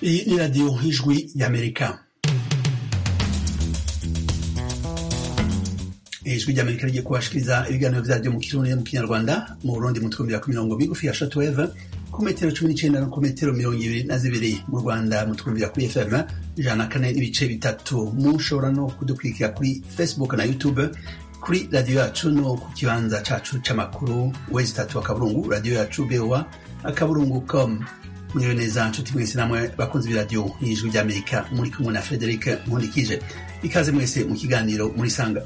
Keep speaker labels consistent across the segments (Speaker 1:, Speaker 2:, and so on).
Speaker 1: Iyi ni radiyo y'ijwi y'amerika ijwi ry'amerika rigiye kubashikiriza ibiganiro vyaryo mu kirundi no mu kinyarwanda mu burundi mu twumvira ku mirongo migufi ya shortwave ku metero cumi n'icenda no ku metero mirongo ibiri na zibiri mu rwanda mu twumvira kuri fm ijana na kane n'ibice bitatu mushobora no kudukurikira kuri facebook na youtube kuri radiyo yacu no ku kibanza cacu c'amakuru wezi tatu akaburungu radiyo yacu bewa akaburungu com muriwe neza nshuti mwese namwe bakunzi b'iradiyo y'ijwi ry'amerika muri kumwe na frederic nkundikije ikaze mwese mu kiganiro muri sanga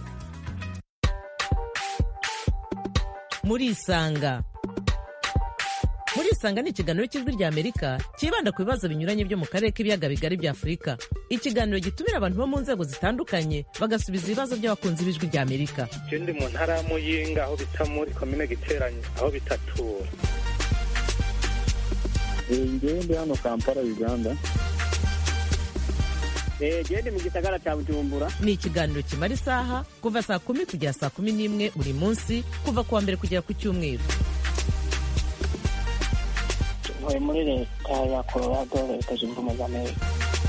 Speaker 2: murisanga murisanga ni ikiganiro cy'ijwi rya amerika cyibanda ku bibazo binyuranye byo mu karere k'ibiyaga bigari bya afurika ikiganiro gitumira abantu bo mu nzego zitandukanye bagasubiza ibibazo by'abakunzi b'ijwi rya amerika
Speaker 3: je ndi mu ntara ya muyinga aho bita muri komine giteranyi aho bitatura
Speaker 4: ngewe ndi hano kampala uganda
Speaker 5: gende mu gisagara cya bujumbura
Speaker 2: ni ikiganiro kimara isaha kuva saa kumi kugera saa kumi n'imwe buri munsi kuva ku wa mbere kugera ku cyumweru
Speaker 5: ntuye muri leta ya colorado leta zunze ubumwe za amerika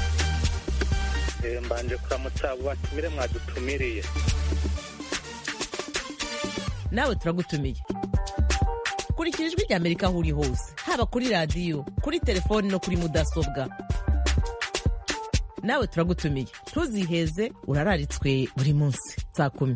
Speaker 3: Eh, mbanje kuramutsa abo batumire mwadutumiriye
Speaker 2: nawe turagutumiye kurikira ijwi rya amerika aho uri hose haba kuri radiyo kuri telefoni no kuri mudasobwa nawe turagutumiye ntuziheze urararitswe buri munsi saa kumi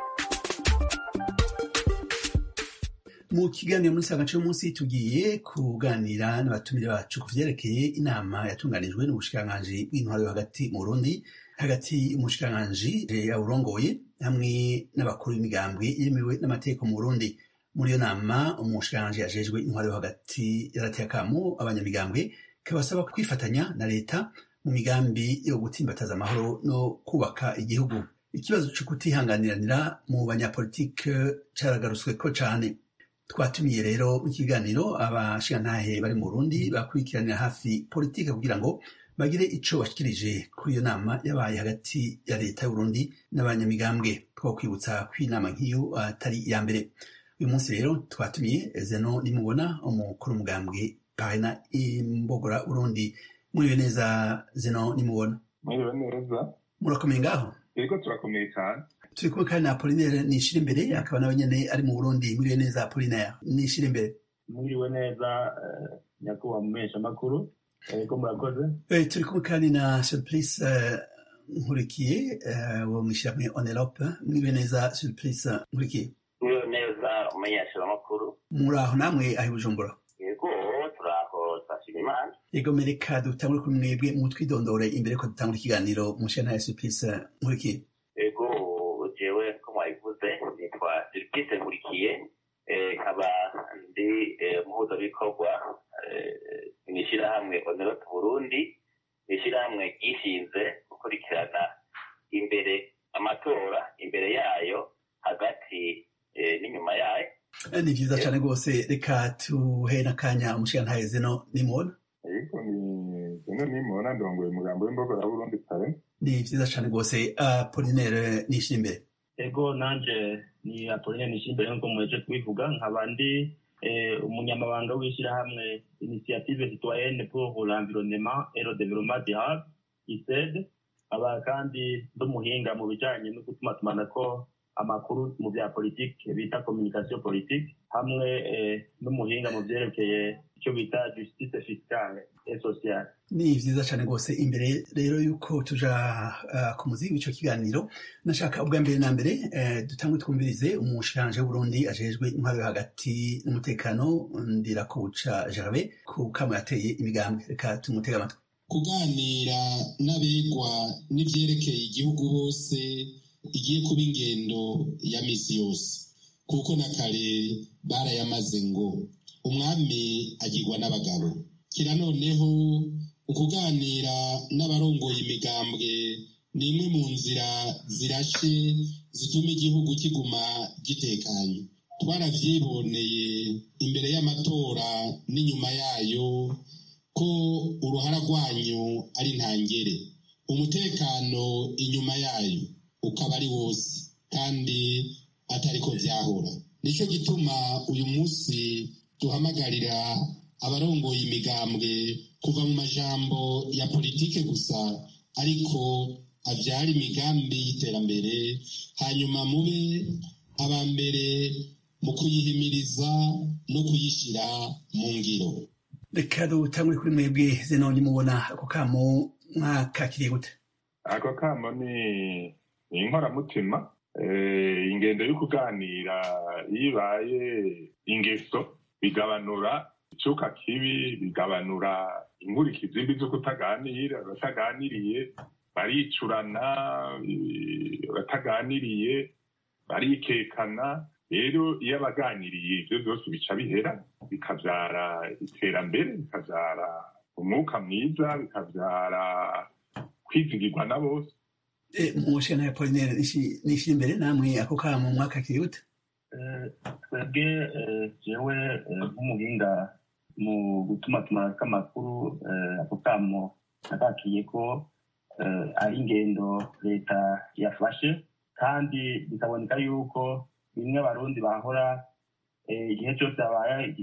Speaker 1: mu kiganiro muri sanga cy'umunsi tugiye kuganira n'abatumire bacu ku vyerekeye inama yatunganijwe n'ubushikiranganji bw'intwaro yo hagati mu Burundi hagati y'umushikiranganji yawurongoye hamwe n'abakuru b'imigambwe yemewe n'amategeko mu Burundi muri iyo nama umushikiranganji yajejwe intwaro yo hagati yarateye akamo abanyamigambwe kabasaba kwifatanya na leta mu migambi yo gutsimbataza amahoro no kubaka igihugu ikibazo cyo kutihanganiranira mu banyapolitike caragarutsweko cane twatumiye rero mu kiganiro abashingantahe bari mu Burundi bakurikiranira hafi politike kugira ngo bagire ico bashikirije kuri iyo nama yabaye hagati ya leta y'Uburundi n'abanyamigambwe two kwibutsa ko inama nk'iyo atari iya mbere uyu munsi rero twatumiye Zeno nimubona umukuru umugambwe parena imbogora Burundi muriwe neza Zeno nimubona
Speaker 4: mwiriwe neza
Speaker 1: murakomeye ngaho
Speaker 4: yego turakomeye cyane
Speaker 1: turi kumwe kandi na Apollinaire nishira imbere akaba nawe nyene ari mu Burundi muriwe neza Apollinaire nishira imbere
Speaker 4: mwiriwe neza nyakubahwa mumesha makuru yego murakoze
Speaker 1: Eh, turi kumwe kandi na Surplice eh, Nkurikiye eh, wo mw'ishirahamwe Onelope muriwe neza Surplice Nkurikiye
Speaker 6: Muriwe neza umumenyeshamakuru
Speaker 1: muri aho namwe aho i Bujumbura
Speaker 6: yego turaho twashima imana
Speaker 1: yego mereka dutangure kuri mwebwe mutwidondore imbere ko dutangura ikiganiro mu ntara ya Surplice Nkurikiye
Speaker 6: yego jewe ko mwabivuze nitwa Sirikise Nkurikiye eh, nkaba ndi eh, umuhuzabikorwa eh, mw'ishirahamwe Onerope Burundi ishirahamwe ryishinze gukurikirana imbere amatora imbere yayo hagati eh, n'inyuma yayo
Speaker 1: Eh, ni vyiza cane rwose reka tuhe n'akanya umushingantahe Zeno nimubona
Speaker 4: yego ni zino nimubona ndongoye umugambo w'imbogora burundi kare
Speaker 1: ni vyiza cane rwose Apollinaire nishira imbere
Speaker 7: ego nanje ni apoline nishimbere nkuko muheje kubivuga nkaba ndi eh, umunyamabanga w'ishyirahamwe initiative citoyenne pour l'environnement et le développement durable ised aba kandi n'umuhinga mu bijanye no gutumatumanako amakuru mu bya politike bita communication politique hamwe eh, n'umuhinga mu vyerekeye icyo bita justice fiscale et sociale
Speaker 1: ni vyiza cane rwose imbere rero yuko tuja uh, ku muzi w'ico kiganiro nashaka ubwa mbere na mbere eh, dutangwe twumvirize umushikiranje w'uburundi ajejwe intwaro yo hagati n'umutekano ndirakuca gervais ku kamo yateye imigambwe reka tumutega amatwi
Speaker 8: kuganira n'abegwa n'ivyerekeye igihugu bose igiye kuba ingendo ya misi yose kuko na kare barayamaze ngo umwami agirwa n'abagabo kira noneho ukuganira n'abarongoye imigambwe ni imwe mu nzira zirashe zituma igihugu kiguma gitekanye twaravyiboneye imbere y'amatora n'inyuma yayo ko uruhara rwanyu ari ntangere umutekano inyuma yayo ukaba ari wose kandi atari ko vyahora nico gituma uyu munsi duhamagarira abarongoye imigambwe kuva mu majambo ya politike gusa ariko abyara imigambi y'iterambere hanyuma mube aba mbere mu kuyihimiriza no kuyishyira mu ngiro
Speaker 1: reka dutangure kuri mwebwe zenoni mubona ako kamo mwakakiriye gute
Speaker 9: ako kamo ni ni inkoramutima ingendo yo kuganira iyo ibaye ingeso bigabanura icuka kibi bigabanura inkurikizi mbi zo kutaganira abataganiriye baricurana abataganiriye barikekana rero iyo abaganiriye ibyo byose bica bihera bikabyara iterambere bikabyara umwuka mwiza bikabyara kwizigirwa na bose
Speaker 1: mu nshingano ya polinere nishyira imbere namwe ako kamo mwakakiriye gute
Speaker 7: twebwe jewe nk'umuhinga mu gutumatuma kw'amakuru ako kamo nakakiye ko ari ingendo leta yafashe kandi bikaboneka yuko bimwe abarundi bahora igihe cyose habaye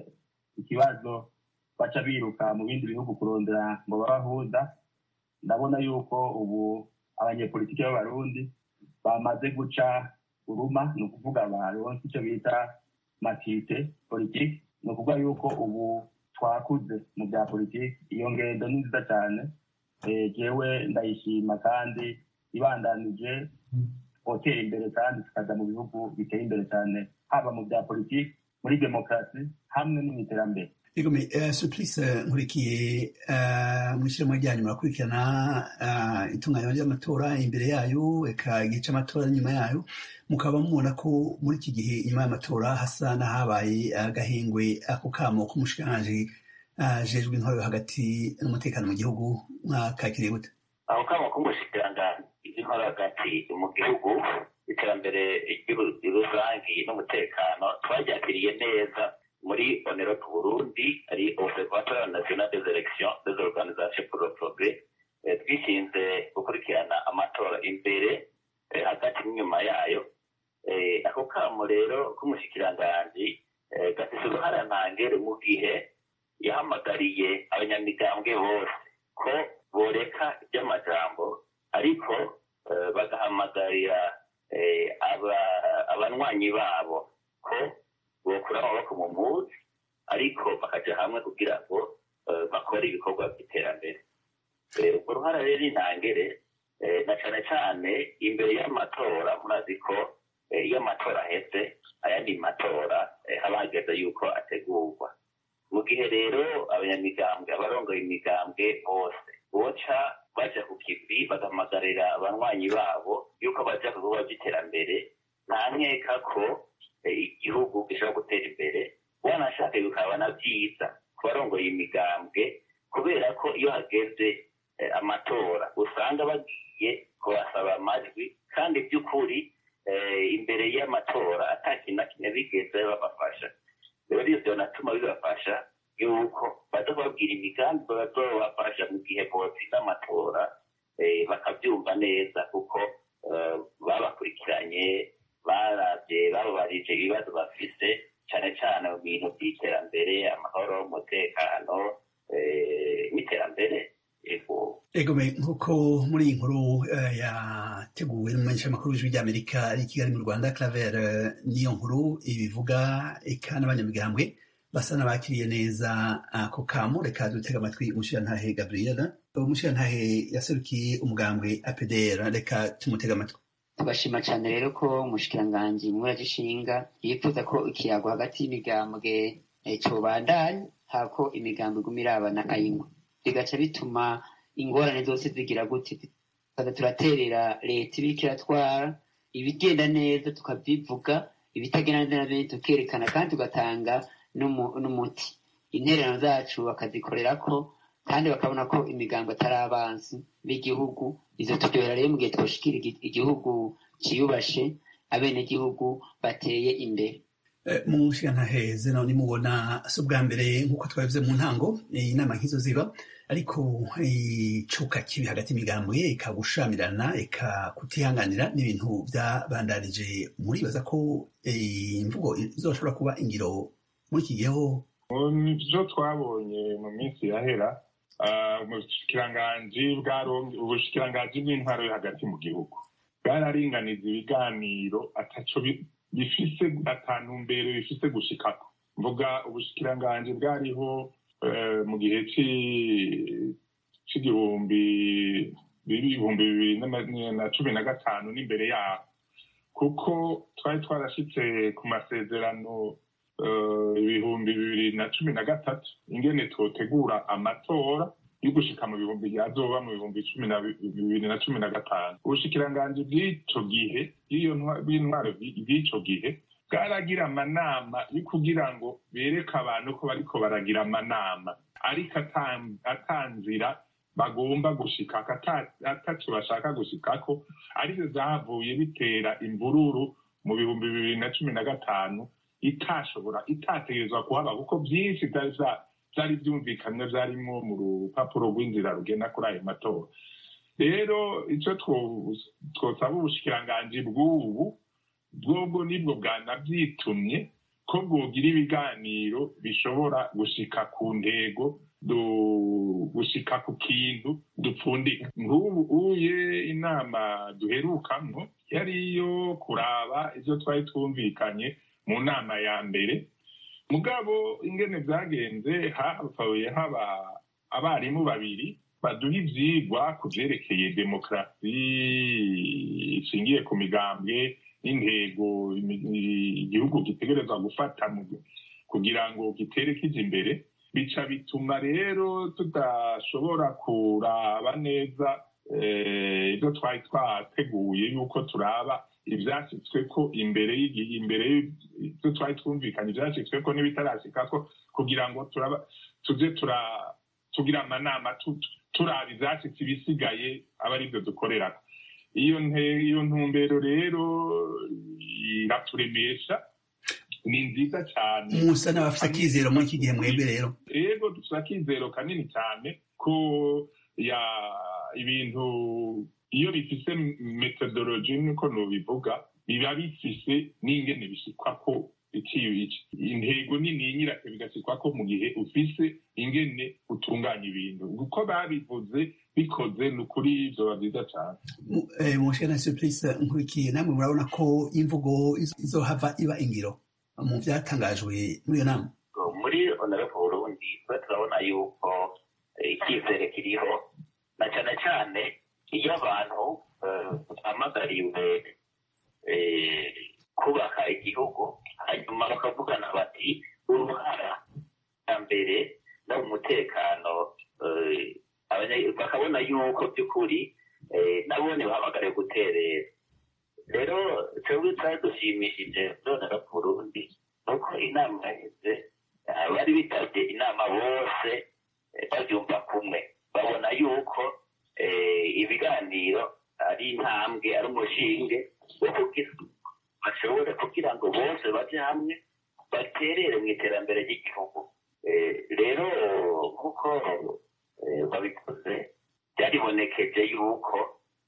Speaker 7: ikibazo baca biruka mu bindi bihugu kurondera ngo babahuza ndabona yuko ubu abanyepolitiki b'abarundi bamaze guca uruma ni ukuvuga baronse icyo bita matite politiki ni ukuvuga yuko ubu twakuze mu bya politiki iyo ngendo ni nziza cyane jewe ndayishima kandi ibandanije hoteli imbere kandi tukaja mu bihugu biteye imbere cyane haba mu bya politiki muri demokarasi hamwe no mu iterambere
Speaker 1: Egome, uh, Suplice nkurikiye uh, mw'ishyirahamwe ryanyu murakurikirana uh, itunganywa ry'amatora imbere yayo eka igihe c'amatora n'inyuma yayo mukaba mubona ko muri iki gihe inyuma y'amatora hasa n'ahabaye agahengwe ako kamo k'umushikiranganji ajejwe intwaro hagati n'umutekano mu gihugu mwakakiriye gute
Speaker 6: ako kamo k'umushikiranganji intwaro hagati mu gihugu iterambere rusangi n'umutekano twaryakiriye neza muri onero ku burundi ari observatoire national des elections des organisations pour le progrès twishinze gukurikirana amatora imbere hagati n'inyuma yayo ako kamo rero k'umushikiranganji gafise uruhara ntangere mu gihe yahamagariye abanyamigambwe bose ko boreka iby'amajambo ariko bagahamagarira abanywanyi babo ko bokura amaboko mu muzi ariko bakaja hamwe kugira ngo bakore ibikorwa by'iterambere urwo ruhara rero intangere na cane cane imbere y'amatora murazi ko iyo amatora aheze ayandi matora haba hageze yuko ategurwa mu gihe rero abanyamigambwe abarongoye imigambwe bose boca baja ku kivi bagahamagarira abanywanyi babo yuko baja ku bikorwa by'iterambere nta nkeka ko igihugu gishobora gutera imbere wanashaka bikaba na byiza ku barongoye imigambwe kubera ko iyo hageze amatora usanga bagiye kubasaba amajwi kandi by'ukuri imbere y'amatora ata kintu na kimwe bigeze babafasha rero ivyo natuma bibafasha yuko baza kubabwira imigambi bazobafasha mu gihe botsinda amatora bakabyumva neza kuko babakurikiranye baravye bababarije ibibazo bafise cane cane mu bintu by'iterambere amahoro umutekano n'iterambere
Speaker 1: egome nk'uko muri iyi nkuru yateguwe n'umumenyeshamakuru w'ijwi ry'amerika ari i kigali mu rwanda claver niyo nkuru ibivuga eka n'abanyamigambwe basa n'abakiriye neza ako kamo reka dutega amatwi umushirantahe gabriela umushirantahe yaserukiye umugambwe apdr reka tumutega amatwi
Speaker 10: tugashima cyane rero ko umushikiranganji muragishinga yifuza ko ikiyago hagati y'imigambwe cobandanya hako imigambo iguma irabana ayingwa bigaca bituma ingorane zose zigira gute tukaza turaterera leta ibiko iratwara ibigenda neza tukabyivuga ibitagenda neza nabyo tukerekana kandi tugatanga n'umuti intererano zacu bakazikorerako kandi bakabona ko imigambo atari abansi b'igihugu izo turyohera rero mu gihe twoshikira igihugu ciyubashe abenegihugu bateye imbere
Speaker 1: mu nshingantahe nawe nimubona si ubwa mbere nk'uko twabivuze mu ntango inama nk'izo ziba ariko icuka kibi hagati y'imigambwe ikagushamirana ikakutihanganira n'ibintu byabandanije muribaza ko imvugo izoshobora kuba ingiro muri iki gihe
Speaker 9: mu byo twabonye mu minsi yahera ah, ubushikiranganji bwaronke ubushikiranganji bw'intwaro yo hagati mu gihugu bwararinganiza ibiganiro ataco bi- bifise atantumbero bifise gushikako mvuga ubushikiranganji bwariho eh, mu gihe ci- c'igihumbi ibihumbi bibiri n'ama- na cumi na gatanu n'imbere yaho kuko twari twarashitse ku masezerano eh, ibihumbi bibiri na cumi na gatatu ingene twotegura amatora yo gushika mu bihumbi yazoba mu bihumbi cumi na bi- bibiri na cumi na gatanu ubushikiranganji bw'ico gihe bw'iyo ntwa- bw'intwaro bw'i- bw'ico gihe bwaragira amanama yo kugira ngo bereke abantu ko bariko baragira amanama ariko ata- atanzira bagomba gushikako ata- ataco bashaka gushikako arizo zavuye bitera imvururu mu bihumbi bibiri na cumi na gatanu itashobora itategerezwa kuhaba kuko byinshi vyari vya- vyari vyumvikanywe vyarimwo mu rupapuro rw'inzira rugenda kuri ayo matora rero ico two- twosaba ubushikiranganji bw'ubu bwobwo nibwo bwanavyitumye ko bwogira ibiganiro bishobora gushika ku ntego du- gushika ku kintu dupfundika nk'ubu uye inama duherukamwo yari iyo kuraba ivyo twari twumvikanye mu nama ya mbere mugabo ingene vyagenze hapfuye haba abarimu babiri baduha ivyigwa ku vyerekeye demokarasi ishingiye ku migambwe n'intego imi- igihugu gitegerezwa gufata mu- kugira ngo gitere kija imbere bica bituma rero tudashobora kuraba neza eh, ivyo twari twateguye yuko turaba ivyashitsweko imbere y'igihe imbere y'ivyo twari twumvikanye ivyashitsweko n'ibitarashikako kugira ngo turaba tuze tura tugira amanama tu- turaba ivyashitse ibisigaye aba arivyo dukorerako iyo nte- iyo ntumbero rero iraturemesha ni nziza cyane
Speaker 1: musa n'abafite akizero muri iki gihe mwebwe rero
Speaker 9: rero dufite akizero kanini cyane ko ya ibintu iyo bifise metodologi niko nubivuga biba bifise n'ingene bishikwa ko iki intego nini nyirake bigasikwa ko mu gihe ufise ingene utunganya ibintu uko babivuze bikoze ni ukuri vyoba vyiza cane
Speaker 1: mushana surprise nkurikiye namwe murabona ko imvugo izo- izohava iba ingiro mu vyatangajwe muri iyo nama
Speaker 6: muri honorable burundi twe turabona yuko eh, icyizere kiriho na cyane cyane iyo abantu eh, bahamagariwe eh, kubaka igihugu hanyuma bakavugana bati uruhara ya mbere no mu mutekano eh, abanya- bakabona yuko by'ukuri eh, nabone bahamagariwe guterera rero twebwe twari dushimishije none no ku burundi nuko inama yaheze abari bitabye inama bose eh, babyumva kumwe babona yuko eh, ibiganiro ari intambwe ari umushinge wo kugira bashobore kugira ngo bose baje hamwe baterere mu iterambere ry'igihugu Eh, rero nk'uko eh, babikoze byaribonekeje yuko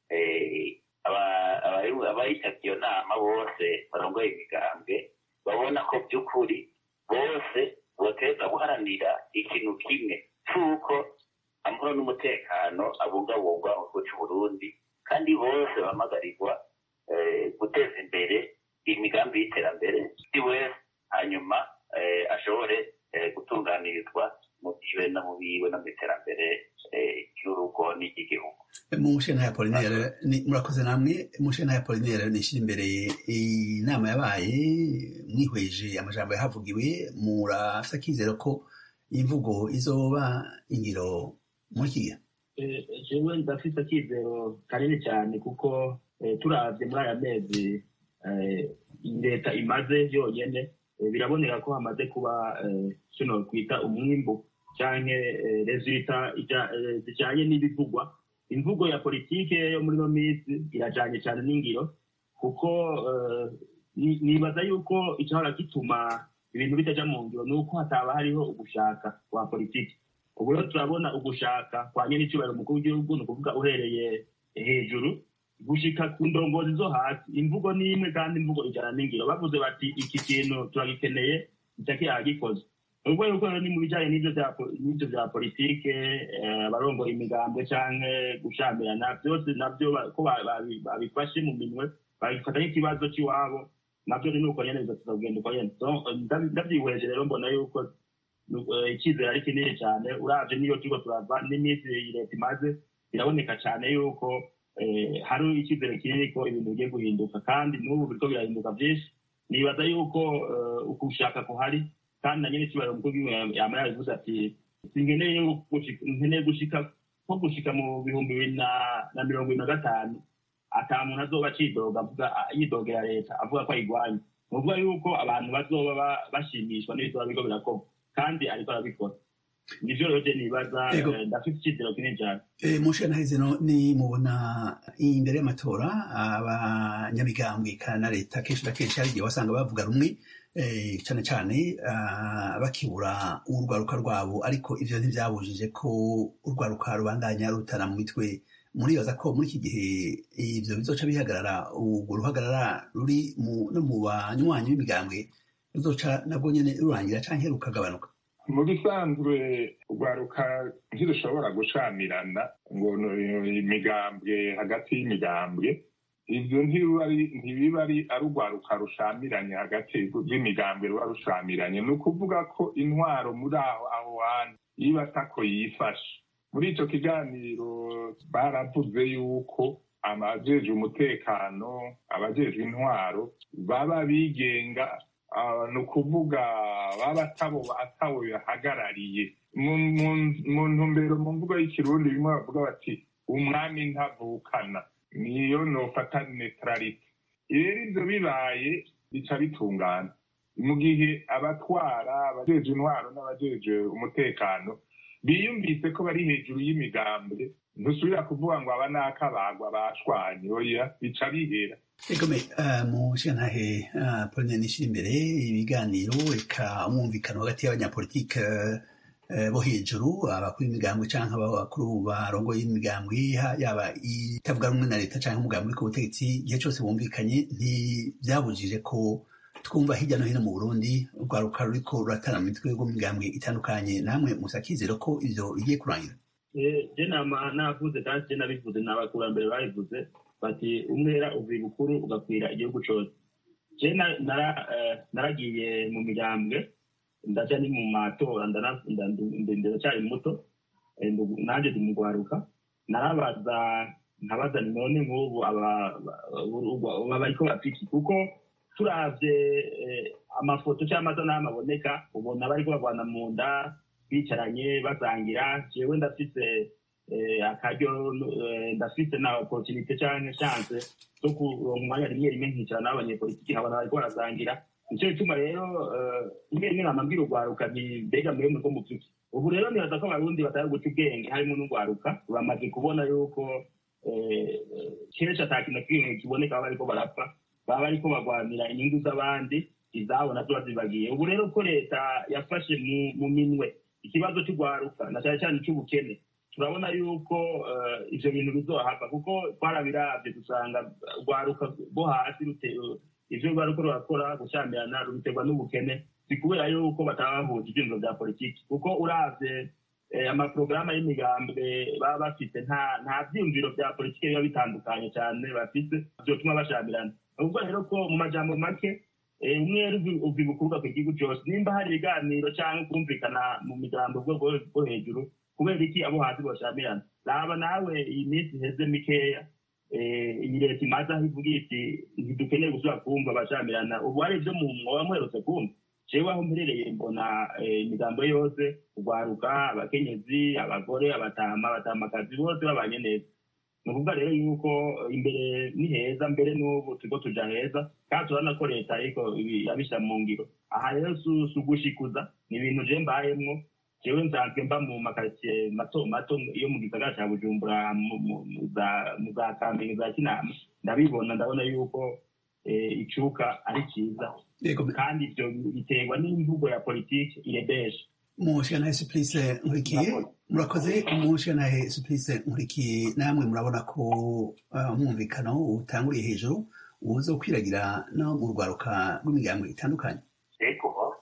Speaker 6: eh, aba- abari- abayitabye iyo nama bose barongoye imigambwe babona ko by'ukuri bose boteza guharanira ikintu kimwe cy'uko amahoro n'umutekano abungabungwa mu gihugu cy'u Burundi kandi bose bahamagarirwa eh, guteza imbere imigambi y'iterambere buri wese hanyuma eh, ashobore eh, gutunganirizwa mu byiwe no mu biwe no mu iterambere eh, ry'urugo n'iry'igihugu
Speaker 1: mushana ya Apollinaire ni- murakoze namwe mushana ya Apollinaire nishira imbere inama yabaye mwihweje amajambo yahavugiwe murafite akizero ko imvugo izoba ingiro muri iki gihe
Speaker 7: Eh, jewe ndafite akizero kanini cyane kuko eh, turavye muri aya mezi eh, leta imaze yonyene eh, biraboneka ko hamaze kuba eh, kino kwita umwimbu canke eh, resulta ija- eh, zijanye n'ibivugwa imvugo ya politike yo muri no minsi irajanye cyane n'ingiro kuko eh, ni- nibaza yuko icyahora gituma ibintu bitaja mu ngiro ni uko hataba hariho ugushaka kwa politiki ubu rero turabona ugushaka kwa nyene icyubahiro umukuru w'igihugu ni ukuvuga uhereye hejuru gushika ku ndongozi zo hasi imvugo ni imwe kandi imvugo ijana n'ingiro bavuze bati iki kintu turagikeneye icaki yagikoze ubwo yuko rero ni mu bijyanye n'ibyo bya po- n'ibyo bya politike eh, abarongoye imigambwe canke gushamirana byose nabyo ba- ko ba- babi- babifashe mu minwe babifata nk'ikibazo cy'iwabo nabyo ni uko nyene bigateza kugenda uko nyene So, ndab- ndabyihweje rero mbona yuko eh, icyizere ari kinini cyane uravye niyo turiko turava n'iminsi leta imaze biraboneka cyane yuko eh, hari icyizere kinini ko ibintu bigiye guhinduka kandi n'ubu biriko birahinduka byinshi nibaza yuko eh, ukushaka kuhari kandi na nyine ikibazo mukuru w'igihugu yama yabivuze ati sinkeneye gushika- nkeneye gushika nko gushika mu bihumbi bibiri na- na mirongo ibiri na gatanu ata muntu azoba acidoga avuga yidogera leta avuga ko ayigwanya ni ukuvuga yuko abantu bazoba ba- bashimishwa n'ibizoba biriko birakorwa kandi ariko arabikora nivyo rero je nibaza
Speaker 1: Ego.
Speaker 7: eh, ndafite icyizero kinini cyane
Speaker 1: E, mushe naheze no ni mubona imbere y'amatora abanyamigambwe kandi na leta kenshi na kenshi hari igihe wasanga bavuga rumwe eh, cane cane ah, bakibura urwaruka rwabo ariko ivyo ntivyabujije ko urwaruka rubandanya rutana mu mitwe muribaza ko muri iki gihe ivyo bizoca bihagarara urwo ruhagarara ruri mu- no mu banywanyi b'imigambwe ruzoca nabwo nyene rurangira canke rukagabanuka
Speaker 9: mu bisanzwe urwaruka ntirushobora gucamirana ngo ni imigambwe hagati y'imigambwe ivyo ntibiba ari- ntibiba ari ari urwaruka rushamiranye hagati y'imigambwe ruba rushamiranye ni ukuvuga ko intwaro muri aho aho hantu iba atako yifashe muri ico kiganiro baravuze yuko abajejwe umutekano abajejwe intwaro baba bigenga Ah, ni ukuvuga baba atabo atawe bahagarariye mu mu- mu ntumbero mu mvugo y'ikirundi bimwe bavuga bati umwami ntavukana niyo nofata neutralite rero ivyo bibaye bica bitungana mu gihe abatwara abajeje intwaro n'abajeje umutekano biyumvise ko bari hejuru y'imigambwe ntusubira kuvuga ngo aba n'akabagwa bashwanye oya bica bihera
Speaker 1: Egome uh, mu shantahe uh, Pauline nishira imbere ibiganiro eka umwumvikano hagati y'abanyapolitike uh, bo hejuru abakuru b'imigambwe canke abakuru barongoye imigambwe ha- yaba itavuga rumwe na leta canke umugambwe uri ku butegetsi igihe cose bumvikanye ntivyabujije ko twumva hirya no hino mu Burundi urwaruka ruriko ruratana mu mitwe rw'imigambwe itandukanye namwe musakizero ko ivyo bigiye kurangira
Speaker 7: Eh, je nama navuze kandi je nabivuze n'abakurambere babivuze bati umwera uva ibukuru ugakwira igihugu cose je na- nara- eh, naragiye mu migambwe ndaja ni mu matora ndana- nda- nda- ndacyari muto eh, ndu- nanje ndi mugwaruka narabaza nkabaza ni none nk'ubu aba- aba- aba bariko bapiki kuko turavye eh, amafoto cyangwa amasanamu aboneka ubona bariko barwana mu nda bicaranye basangira jewe ndafise eh, akaryo eh, ndafise na opportunité canke chance zo kuronka umwanya rimwe rimwe nkicara n'abanyepolitiki nkabona bariko barasangira nico gituma rero eh, rimwe rimwe namabwira urwaruka nti mbega mwewe muriko mupfiki ubu rero nibaza ko abarundi batari guca ubwenge harimo n'urwaruka bamaze kubona yuko eh, kenshi ata kintu na kimwe kiboneka baba bariko barapfa baba bariko barwanira inyungu z'abandi izabo nazo bazibagiye ubu rero ko leta yafashe mu- mu minwe ikibazo cy'urwaruka na cyane cyane icy'ubukene turabona yuko eh, ivyo bintu bizohava kuko twarabiravye dusanga urwaruka rwo hasi rute- ivyo rwaruko rurakora gushyamirana rubiterwa n'ubukene si kubera yuko bataba bahuje ivyumviro vya politiki kuko uravye eh, amaporogaramu y'imigambwe baba bafite nta nta vyiyumviro vya politiki biba bitandukanye cyane bafite vyotuma bashamirana ubwo rero ko mu majambo make eh, umwe uva ibukuruka ku gihugu cyose nimba hari ibiganiro cyangwa kumvikana mu migambo bwo bwo- bwo hejuru kubera iki abo hasi boshamirana raba nawe iyi minsi iheze mikeya eh, iyi leta imaze aho ivuga iti ntidukeneye gusubira kumva abashamirana ubu hari ibyo mu mwoba muherutse kumva jewe aho mperereye mbona eh, imigambo yose urwaruka abakenyezi abagore abatama abatamakazi bose babanye neza ni ukuvuga rero yuko imbere ni heza mbere n'ubu turiko tuja heza kandi turabona ko leta ariko ibi- yabishyira mu ngiro aha rero si si ugushikuza ni ibintu je mbayemwo jewe nsanzwe mba mu makaritsiye mato mato yo mu gisagara ca bujumbura mu- mu- mu za- mu za kamenge za kinama ndabibona ndabona yuko eh, icuka ari ciza
Speaker 1: Yego,
Speaker 7: kandi ivyo biterwa n'imvugo ya politiki irebesha
Speaker 1: mushikanahe Supplice nkurikiye murakoze mushikanahe Supplice nkurikiye namwe murabona ko uh, umwumvikano utanguriye hejuru uza kwiragira no mu rwaruka rw'imigambo itandukanye
Speaker 6: ariko ndabona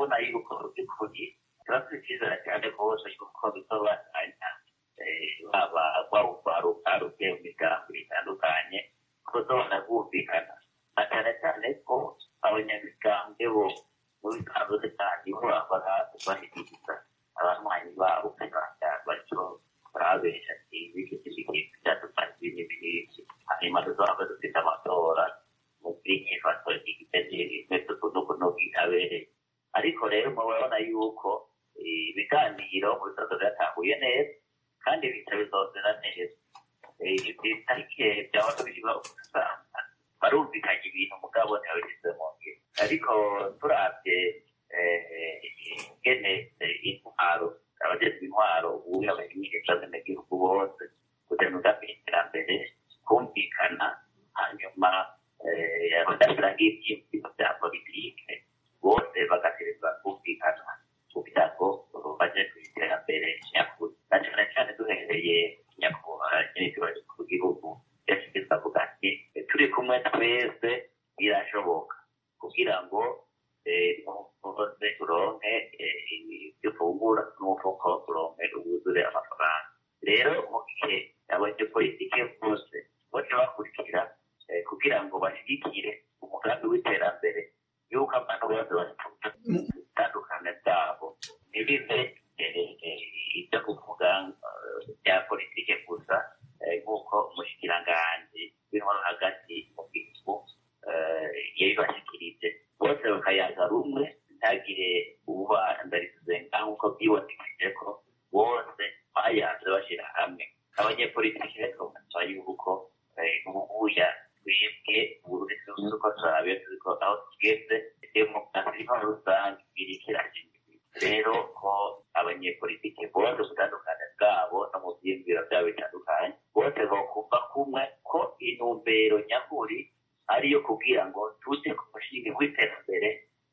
Speaker 6: turabona yuko by'ukuri turafite icyizere cyane rwose yuko bisobanuranya baba rwaruke mu migambi itandukanye ko zobona bumvikana na cyane cyane ko abanyamigambwe bo mu bisanzwe cyane bo bahora bashyikiriza abanywanyi babo kugira batyo barabesha ibi iki byadufasha ibintu byinshi hanyuma tuzaba dufite amatora mu bw'inyifato igitekerezo kuno bwitabereye ariko rero murabona yuko ibiganiro mu bisazo byatahuye neza kandi bihita bizozera neza itariki byaba tubishyirwa usanga barumvikanye ibintu mugabo ntibabishyize mu ngiro ariko turabye ingene intwaro abagezwe intwaro ubu abanyesha benegihugu bose kugira ngo iterambere kumvikana hanyuma badashyira nk'ibyiyumviro bya politike bose bagatereza kumvikana kugira ngo baje ku iterambere nyakuri na cyane cyane duhereye nyakubahwa nyir'ikibazo ku gihugu yashyize avuga ati turi kumwe twese birashoboka kugira ngo bose turonke ibyo ufungura n'umufuko turonke ubwuzure amafaranga rero mu gihe abanyepolitike bose baca bakurikira kugira ngo bashyigikire umugambi w'iterambere y'uko abantu bose bafite ubutandukane bwabo ntibibe ibyo kuvuga bya politike gusa nk'uko umushikiranganji w'intwaro hagati mu gihugu yabibashyikirije bose bakayaga rumwe ntagire ububandarize ngaho uko byibonekije ko bose bayanze bashyira hamwe abanyepolitiki rero basaba yuko ubuya twebwe uburundi tuzi uko turabe tuzi ko aho tugeze demokarasi intwaro rusange iriko irashinga rero ko abanyepolitiki bose ubutandukane bwabo no mu byiyumviro byabo bitandukanye bose bokumva kumwe ko intumbero nyakuri ariyo kugira ngo tuje ku mushinga w'iterambere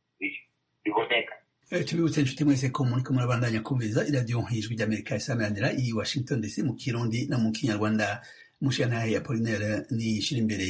Speaker 6: biboneka
Speaker 1: tubibutse inshuti mwese ko muri ko murabandanya kumviriza iradiyo ijwi ry'amerika isameranira i washington dc mu kirundi no mu kinyarwanda mushiyantahe apolinaire nishira imbere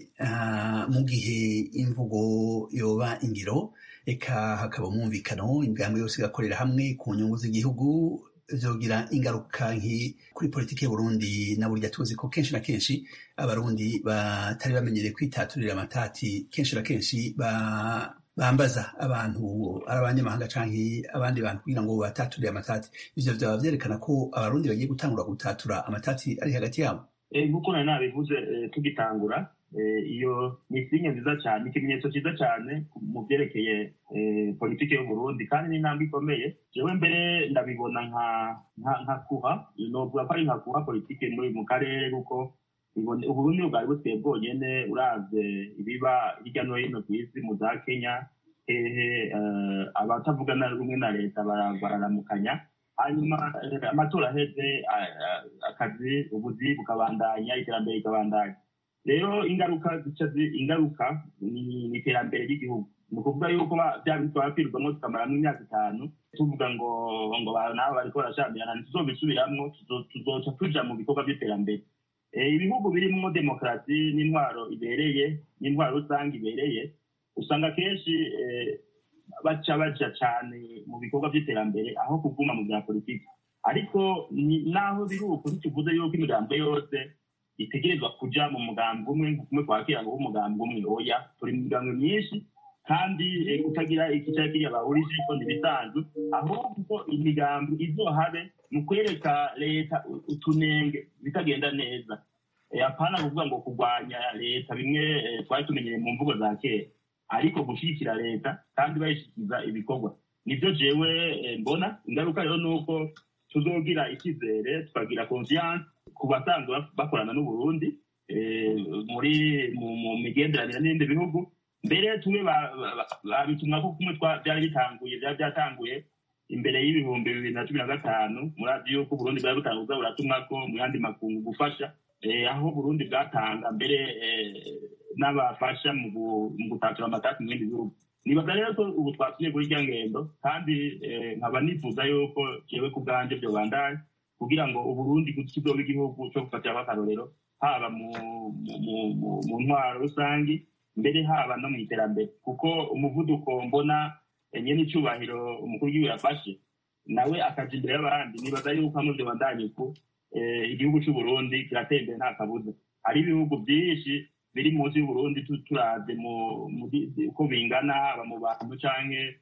Speaker 1: mu gihe imvugo yoba ingiro eka hakaba umwumvikano imigambi yose igakorera hamwe ku nyungu z'igihugu vyogira ingaruka nki kuri politiki y'uburundi na burya tuzi ko kenshi na kenshi abarundi batari bamenyereye kwitaturira amatati kenshi na kenshi ba bambaza abantu ari abanyamahanga canke abandi bantu kugira ngo bataturire amatati ivyo vyaba vyerekana ko abarundi bagiye gutangura gutatura amatati ari hagati yabo
Speaker 7: nk'uko nari nabivuze tugitangura iyo ni sinye nziza cyane ikimenyetso cyiza cyane mu byerekeye politiki y'uburundi kandi ni intambwe ikomeye jewe mbere ndabibona nka kuha novuga ko ari nka kuha politiki muri mu karere kuko uburundi bwari busigaye bwonyene uravye ibiba hirya no hino ku isi mu za kenya hehe abatavugana rumwe na leta bararamukanya hanyuma amatora aheze akazi ubuzi bukabandanya iterambere rikabandanya rero ingaruka zica ingaruka ni iterambere ry'igihugu ni ukuvuga yuko bya bintu twabapfirwamo tukamaramo imyaka itanu tuvuga ngo ngo nabo bariko barashamirana ntituzobisubiramwo tuzoca tuja mu bikorwa by'iterambere ibihugu birimo demokarasi n'intwaro ibereye n'intwaro rusange ibereye usanga kenshi baca baja cane mu bikorwa by'iterambere aho kuguma mu bya politiki ariko naho biri uko ntituvuze yuko imigambo yose itegerezwa kuja mu mugambi umwe kumwe kwakira ngo umugambi umwe oya turi mu migambo myinshi kandi kutagira ikicara kiriya bahurije ko ntibisanzwe ahubwo imigambi izohabe mu kwereka leta utunenge bitagenda neza apana kuvuga ngo kurwanya leta bimwe twari tumenyereye mu mvugo za kera ariko gushyigikira leta kandi bayishyikiza ibikorwa nibyo jewe mbona ingaruka rero ni uko tuzogira icyizere tukagira confiance ku basanzwe bakorana n'uburundi muri mu migenderanire n'ibindi bihugu mbere tumwe babitumwa ko kumwe byari bitanguye byari byatanguye imbere y'ibihumbi bibiri na cumi na gatanu murazi yuko uburundi bwari butanguza buratumwa ko mu yandi makungu gufasha aho burundi bwatanga mbere n'abafasha mu gutatura amatasi mu bindi bihugu nibaza rero ko ubu twasubiye kuri irya ngendo kandi nkaba nifuza yuko jewe ku bwanjye byo bandaye kugira ngo uburundi kizoba igihugu cyo gufatiraho akarorero haba mu ntwaro rusange mbere haba no mu iterambere kuko umuvuduko mbona nyene icubahiro umukuru w'igihugu yafashe nawe akaja imbere y'abandi nibaza yuko hamwe vyo bandanye uko eh, igihugu c'uburundi kiratera imbere nta kabuza hari ibihugu vyinshi biri munsi y'uburundi tu- turavye mu- mu di- di- uko bingana haba mu bantu canke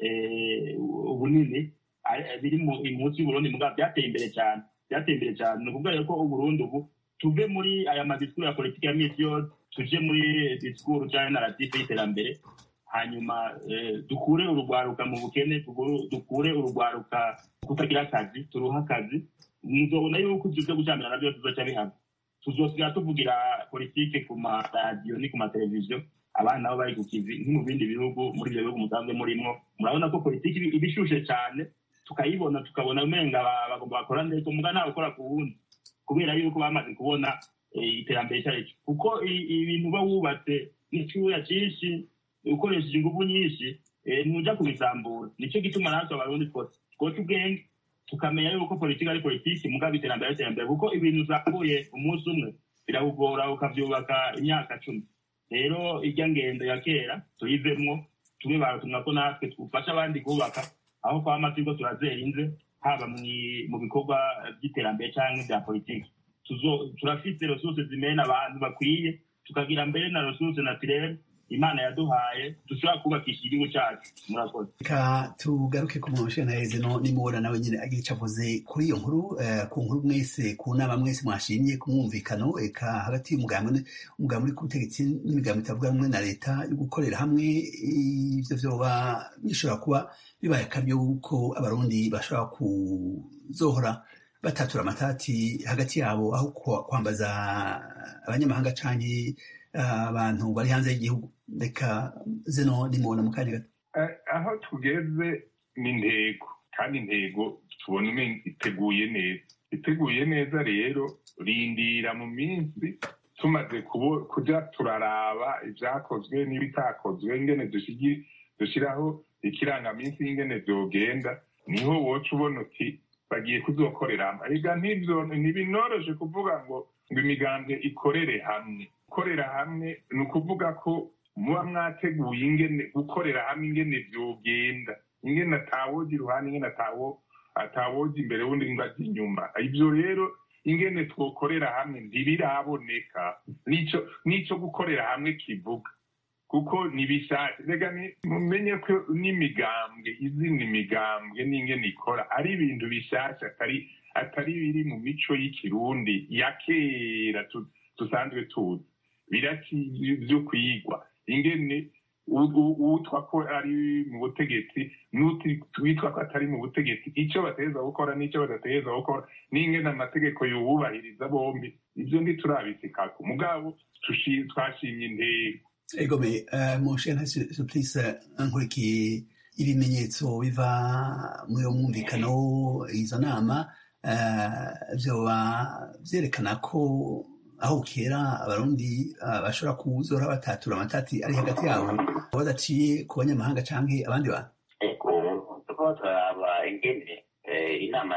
Speaker 7: eh, ubunini ari- biri mu- munsi y'uburundi mugabo byateye imbere cyane byateye imbere cyane ni ukuvuga rero ko uburundi ubu tuve muri aya madisikuru ya politiki ya misi yose tuje muri disikuru cyangwa naratifu y'iterambere hanyuma eh, dukure urugwaruka mu bukene tuguru- dukure urugwaruka kutagira akazi turuhe akazi muzobona yuko ivyo vyo gucamira navyo tuzoca bihava tuzosigara tuvugira politike ku maradiyo ni ku mateleviziyo abana nabo bari ku kivi nko mu bindi bihugu muri ibyo bihugu musanzwe murimwo murabona ko politiki iba iba ishushe cyane tukayibona tukabona umenga ba- bagomba bakora neza muga ntawe ukora ku wundi kubera yuko bamaze kubona eh, iterambere icyo ari cyo kuko i- ibintu uba wubatse n'icyuya cyinshi ukoresheje ingufu nyinshi eh, ntuja kubisambura nicyo gituma natwe abarundi twose twoca ubwenge tukamenya yuko politiki ari politiki mugabo iterambere ari iterambere kuko ibintu uzamuye umunsi umwe birawugora ukavyubaka imyaka cumi rero irya ngendo ya kera tuyivemwo tube baratumwa ko natwe twufasha abandi kubaka aho kwama turiko turazera inze haba mwi- mu bikorwa by'iterambere canke bya politiki Tuzo- turafise resurse zimena abantu bakwiye tukagira mbere na resurse naturelle imana yaduhaye dushobora kubakisha igihugu cacu murakoze
Speaker 1: reka tugaruke ku muntu na heze no nimubona nawe nyine agira icyo avuze kuri iyo nkuru eh, ku nkuru mwese ku nama mwese mwashimye ku mwumvikano eka hagati y'umugambi umugambi uri ku butegetsi n'imigambi itavuga rumwe na leta yo gukorera hamwe ivyo vyoba bishobora kuba bibaye akaryo yuko abarundi bashobora kuzohora batatura amatati hagati yabo aho kwa- kwambaza abanyamahanga canke eh, abantu bari hanze y'igihugu reka zino nimubona mu kanya gato
Speaker 9: Eh, aho tugeze ni intego kandi intego tubona umenga iteguye neza iteguye neza rero rindira mu minsi tumaze kubo- kuja turaraba ivyakozwe n'ibitakozwe ingene dushigi- dushiraho ikirangaminsi y'ingene vyogenda niho woca ubona uti bagiye kuzokorera hamwe ega ntivyo ntibinoroshe kuvuga ngo ngo imigambwe ikorere hamwe gukorera hamwe ni ukuvuga ko muba mwateguye ingene gukorera hamwe ingene vyogenda ingene atawoja iruhande ingene atawo atawoja imbere wundi ngo aje inyuma ivyo rero ingene twokorera hamwe ntibiraboneka nico nico gukorera hamwe kivuga kuko nibishake rega ni- mumenye ko n'imigambwe izina imigambwe n'ingene ikora ari ibintu bishasha atari atari biri mu mico y'ikirundi ya kera tu- dusanzwe tuzi biraki vyo kwigwa ingene u- u- uwitwa ko ari mu butegetsi n'uwitwa ko atari mu butegetsi icyo bategereza gukora n'icyo badategereza gukora n'ingene amategeko yubahiriza bombi ivyo ntiturabisikako mugabo tushi- twashimye intego
Speaker 1: egome mushena surprise nkurikiye ibimenyetso biva muri uwo mwumvikano izo nama eh, vyoba vyerekana ko aho kera abarundi eh, bashobora kuzora batatura amatati ari hagati yabo badaciye ku banyamahanga canke abandi bantu
Speaker 6: ego tuko turaraba ingene eh, inama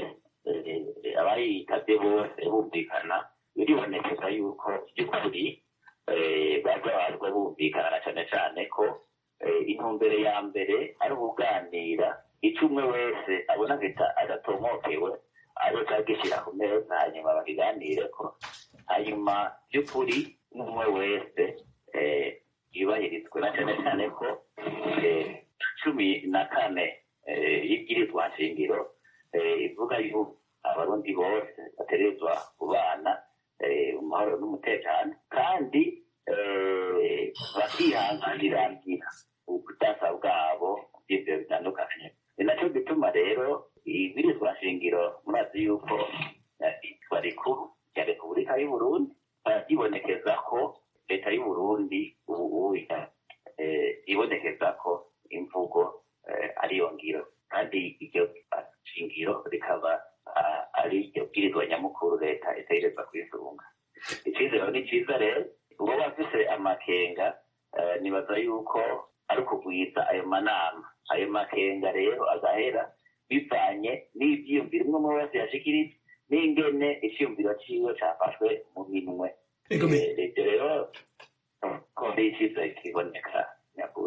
Speaker 6: eh, abayitabye bose bumvikana biribonekeza yuko by'ukuri eh, baza bazwe bumvikana na cane cane ko eh, intumbere ya mbere ari ukuganira ico umwe wese abona gita adatomokewe azoca agishyira ku meza hanyuma bakiganireko hanyuma by'ukuri n'umwe wese eh, yubahirizwe na cane cane ko eh, cumi na kane eh, y'ibwirizwa nshingiro eh, ivuga yuko abarundi bose bategerezwa kubana eh, mu mahoro n'umutekano kandi eh, bakihanganirangira ubudasa bwabo by'ibyo bitandukanye ni nacyo gituma rero ibwirizwa nshingiro murazi yuko eh, itwa rikuru rya repubulika y'uburundi byibonekeza ko leta y'uburundi ubu eh, ibonekeza ko imvugo eh, ariyo ngiro kandi iryo shingiro rikaba ah, ari iryo bwirizwa nyamukuru leta itegereza kwisunga icyizero ni cyiza rero uba bafise amakenga eh, nibaza yuko ari ukugwiza ayo manama ayo makenga rero agahera bivanye n'ivyiyumviro umwe umwe wese yashikirije n'ingene iciyumviro ciwe cafashwe mu minwe
Speaker 1: Egome.
Speaker 6: Eh, ivyo rero ko ari icyiza kiboneka nyakuri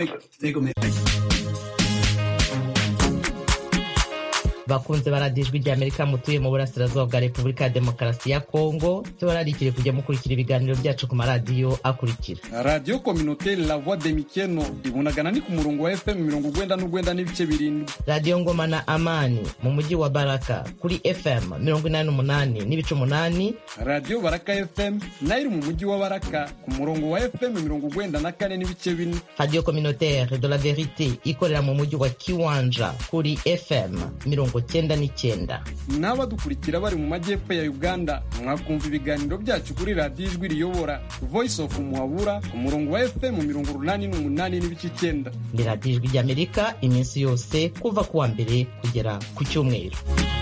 Speaker 2: bakunze baradijwe rya amerika mutuye mu burasirazuba bwa repubulika ya demokarasi ya kongo tubararikire kujya mukurikira ibiganiro byacu ku maradiyo akurikira
Speaker 11: radiyo kominoteri la voix de mikeno ibunagana ni ku murongo wa fm mirongo ugwenda n'ugwenda n'ibice birindwi
Speaker 2: radiyo ngoma na amani mu mujyi wa baraka kuri fm mirongo inani n'umunani n'ibice umunani
Speaker 11: radiyo baraka fm nayo iri mu mujyi wa baraka ku murongo wa fm mirongo ugwenda na kane n'ibice bine
Speaker 2: radiyo communautaire de la verite ikorera mu mujyi wa kiwanja kuri fm mirongo cyenda n'icyenda
Speaker 11: n'abadukurikira bari mu majyepfo ya uganda mwakumva ibiganiro byacu kuri radiyo ijwi riyobora voice of muhabura ku murongo wa fm mirongo urunani n'umunani n'ibice icyenda
Speaker 2: ni radiyo ijwi ry'amerika iminsi yose kuva ku wa mbere kugera ku cyumweru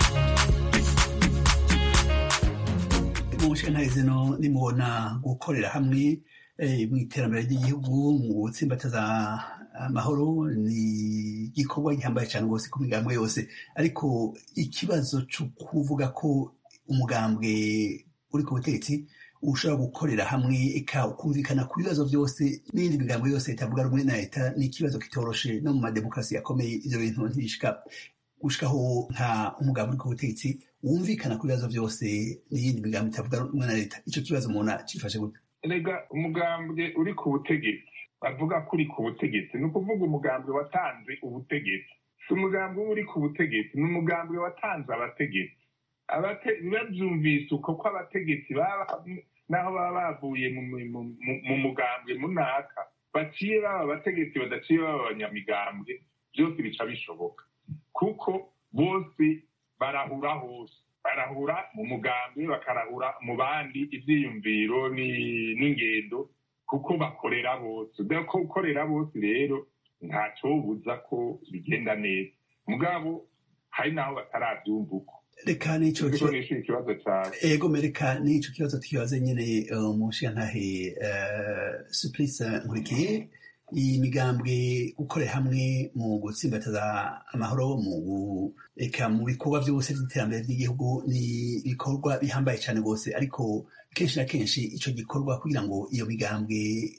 Speaker 1: mu nshinga zino nimubona gukorera hamwe mu iterambere ry'igihugu mu gutsimbataza amahoro ni igikorwa gihambaye cyane rwose ku migambwe yose ariko ikibazo cyo kuvuga ko umugambwe uri ku butegetsi ushobora gukorera hamwe ukumvikana ku bibazo byose n'indi migambwe yose itavuga rumwe na leta ni ikibazo kitoroshe no mu mademokarasi yakomeye ibyo bintu ntibishika gushikaho nta umugambwe uri ku butegetsi wumvikana ku bibazo byose n'iyindi migambi itavuga rumwe na leta icyo kibazo umuntu acifashe gute
Speaker 9: rega umugambwe uri ku butegetsi bavuga ko uri ku butegetsi ni ukuvuga umugambwe watanze ubutegetsi si umugambwe uba uri ku butegetsi ni umugambwe watanze abategetsi babyumvise uko ko abategetsi naho baba bavuye mu mugambwe munaka baciye baba abategetsi badaciye baba abanyamigambwe byose bica bishoboka kuko bose barahura hose barahura mu mugambi bakarahura mu bandi ibyiyumviro n'ingendo kuko bakorera bose ko gukorera bose rero ntacyobuza ko bigenda neza mugabo hari n'aho batarabyumva uko
Speaker 1: reka n'icyo
Speaker 9: ikibazo cyawe
Speaker 1: ego mereka n'icyo kibazo tukibaze nyine mu nshingantahe supurisa nkurikiye iyi migambwe gukorera hamwe mu gutsimbataza amahoro mu eka mu bikorwa byose by'iterambere ry'igihugu ni ibikorwa bihambaye cyane rwose ariko kenshi na kenshi icyo gikorwa kugira ngo iyo migambwe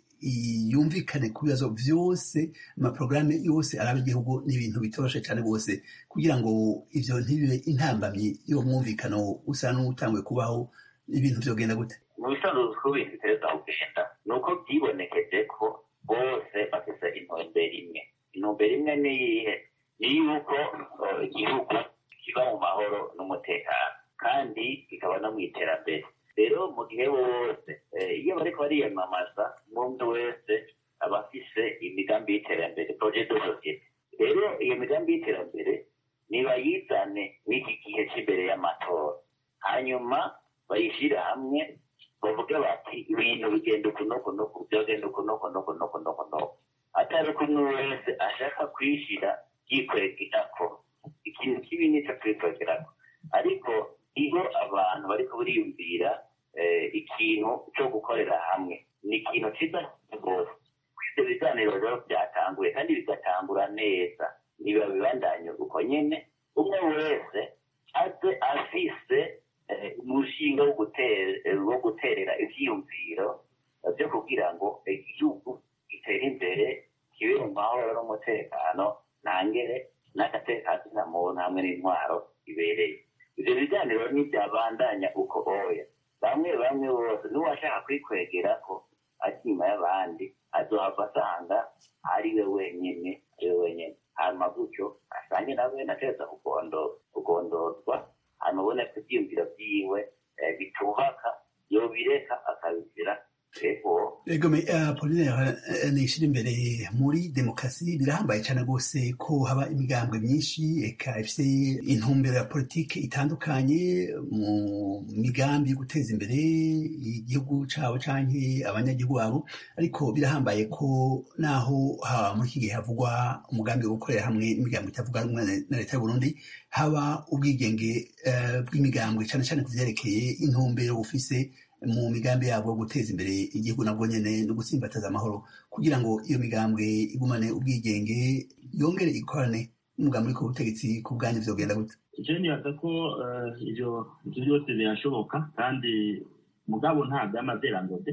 Speaker 1: yumvikane ku bibazo byose amaporogaramu yose araba igihugu ni ibintu bitoroshe cyane rwose kugira ngo ibyo ntibibe intambamyi y'uwo mwumvikano usa n'utanguye kubaho ibintu byogenda gute
Speaker 6: mu bisanzwe uko ibintu biteza kugenda ni uko byibonekeje ko bose bafite intumbero imwe intumbero imwe ni iyihe ni yuko igihugu kiba mu mahoro n'umutekano kandi kikaba no mu iterambere rero mu gihe bose iyo bariko bariyamamaza umuntu wese aba afise imigambi y'iterambere projet de societe rero iyo migambi y'iterambere nibayizane n'iki gihe cy'imbere y'amatora hanyuma bayishyire hamwe bavuge bati ibintu bigenda uku nuku nuku byogenda uku nuku nuku nuku nuku nuku atari ko umwe wese ashaka kwishyira yikwegirako ikintu kibi nicyo kwikwegerako ariko iyo abantu bariko bariyumvira ikintu cyo gukorera hamwe ni ikintu cyiza rwose ibyo biganiro rero byatanguye kandi bigatangura neza niba bibandanye uko nyine umwe wese aze afise umushinga wo guterera ibyiyumviro byo kugira ngo igihugu gitere imbere kibe mu mahoro n'umutekano ntangere n'agatekano na muntu hamwe n'intwaro ibereye ibyo biganiro ntibyabandanya uko oya bamwe bamwe bose n'uwashaka kwikwegera ko ari inyuma y'abandi azohava asanga ari we wenyine ari we wenyine hanyuma gutyo asange nawe nateza kugondozwa hanyuma ubone ko ibyiyumviro byiwe bitubaka yobireka akabizira
Speaker 1: ego apolinaire nishira imbere muri demokarasi birahambaye cyane rwose ko haba imigambwe myinshi eka ifite intumbero ya politiki itandukanye mu migambi yo guteza imbere igihugu cyabo canke abanyagihugu babo ariko birahambaye ko naho muri iki gihe havugwa umugambi wo gukorera hamwe n'imigambi itavuga rumwe na leta y'uburundi haba ubwigenge bw'imigambwe cyane cyane ku vyerekeye intumbero bufise mu migambi yabo yo guteza imbere igihugu nabwo nyene no gutsimbataza amahoro kugira ngo iyo migambwe igumane ubwigenge yongere ikorane n'umugambi uri ku butegetsi ku bwanyu vyogenda gute
Speaker 7: icyo nibaza ko ivyo ivyo byose birashoboka kandi mugabo nta by'amazerangode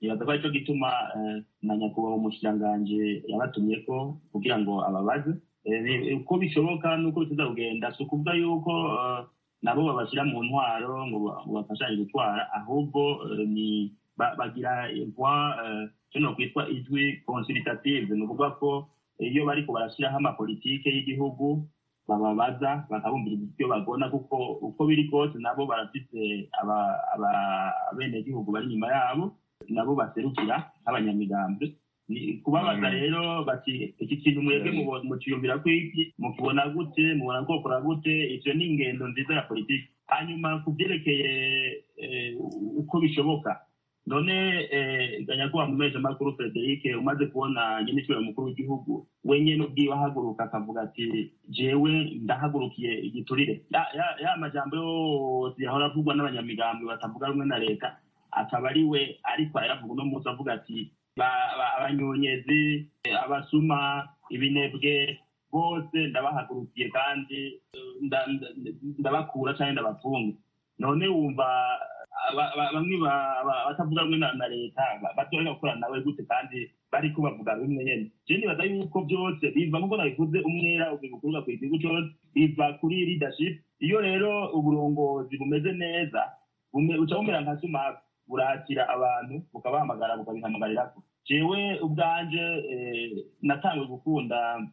Speaker 7: nibaza ko aricyo gituma na nyakubahwa umushikiranganji yabatumyeko kugira ngo ababaze uko bishoboka n'uko bituza kugenda si ukuvuga yuko nabo babashyira mu ntwaro ngo bafashanye gutwara ahubwo ni bagira impuwa kino kwitwa ijwi consultative ni ukuvuga ko iyo bariko barashyiraho amapolitike y'igihugu bababaza bakabumvira ibyo bagona kuko uko biri kose nabo barafite abenegihugu bari inyuma yabo nabo baserukira nk'abanyamigambi kubabaza rero bati iki kintu mwebwe muciyumvira ko iki mukibona gute mubona kokora gute ivyo ni ingendo nziza ya politiki hanyuma ku byerekeye uko bishoboka none ganyakuba mu mezi makuru frederic umaze kubona nyine icyubahiro mukuru w'igihugu we nyene ubwiwe ahaguruka akavuga ati jewe ndahagurukiye igiturire ya majambo yose yahora avugwa n'abanyamigambi batavuga rumwe na leta akaba ari we ariko arayavuga uno munsi avuga ati abanyonyezi abasuma ibinebwe bose ndabahagurukiye kandi ndabakura cyangwa ndabafunga none wumva bamwe batavuga rumwe na leta batoreka gukorana nawe gute kandi bariko bavuga bimwe nyene je nibaza yuko byose biva nkuko nabivuze umwera ubikuruka ku gihugu cyose biva kuri leadership iyo rero uburongozi bumeze neza uca bumera nka sumaku burakira abantu bukabahamagara bukabihamagarira jewe ubwanje natangiye gukunda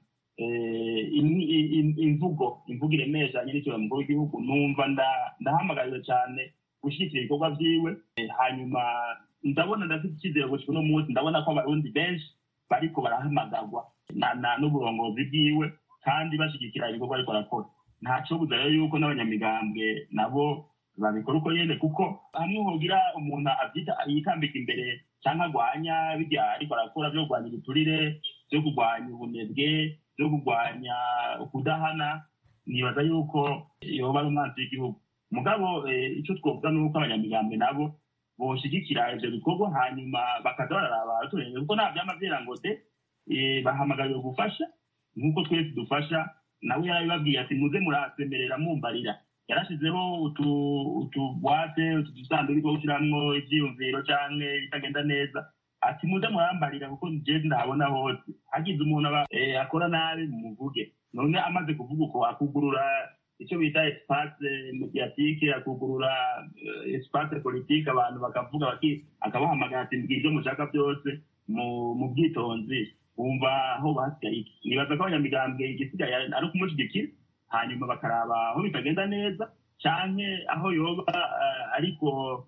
Speaker 7: imvugo imvugo iremesha nyir'icyubahiro mukuru w'igihugu numva ndahamagariwe cyane gushyigikira ibikorwa byiwe hanyuma ndabona ndafite icyizere gusa uno munsi ndabona ko abarundi benshi bariko barahamagarwa n'uburongozi bwiwe kandi bashyigikira ibikorwa ariko arakora ntaco buza rero yuko n'abanyamigambwe nabo babikora uko nyene kuko hamwe hogira umuntu avyita yitambika imbere canke agwanya birya ariko arakora vyo kurwanya ibiturire vyo kurwanya ubunebwe vyo kurwanya ukudahana nibaza yuko yoba ari umwanzi w'igihugu mugabo ico twovuga nuko abanyamigambwe nabo boshigikira ivyo bikorwa hanyuma bakaza bararaba abaturage kuko nta vyama vyera ngo de bahamagariwe gufasha nk'uko twese dufasha nawe yarabibabwiye ati muze murasemerera mumbarira yarashizeho utubwate utudusanduku two gushiramwo ivyiyumviro canke bitagenda neza ati muze murambarira kuko jewe ndahabona hose hagize umuntu akora nabi mumuvuge none amaze kuvuga uko akugurura icyo bita espace mediatique akugurura espace politique abantu bakavuga akabahamagara ati mbwira ibyo mushaka byose mu bwitonzi wumva aho basigaye iki nibaza ko abanyamigambwe igisigaye ari ukumushyigikira hanyuma bakaraba aho bitagenda neza canke aho yoba ariko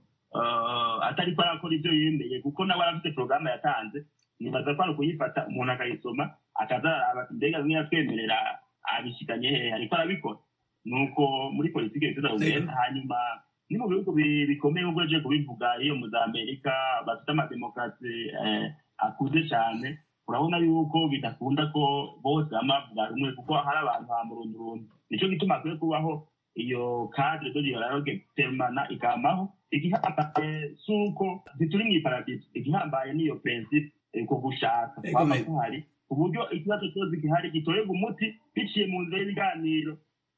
Speaker 7: atari ko arakora ibyo yemeye kuko nawe arafite porogaramu yatanze nibaza ko ari ukuyifata umuntu akayisoma akaza ati mbega bimwe yatwemerera abishikanye hehe ariko arabikora nuko muri politiki bifuza kugenda hanyuma ni mu bihugu bikomeye ubwo aje kubivuga iyo muri amerika bafite amademokarasi akuze cyane urabona yuko bidakunda ko bose bama bavuga rumwe kuko hari abantu ha murundurundi nicyo gituma akwiye kubaho iyo cadre de dialogue permana ikamaho igihambaye si uko ntituri mu iparadiso igihambaye niyo principe ko gushaka kwaba kuhari uburyo ikibazo cyose gihari gitorerwa umuti biciye mu nzira y'ibiganiro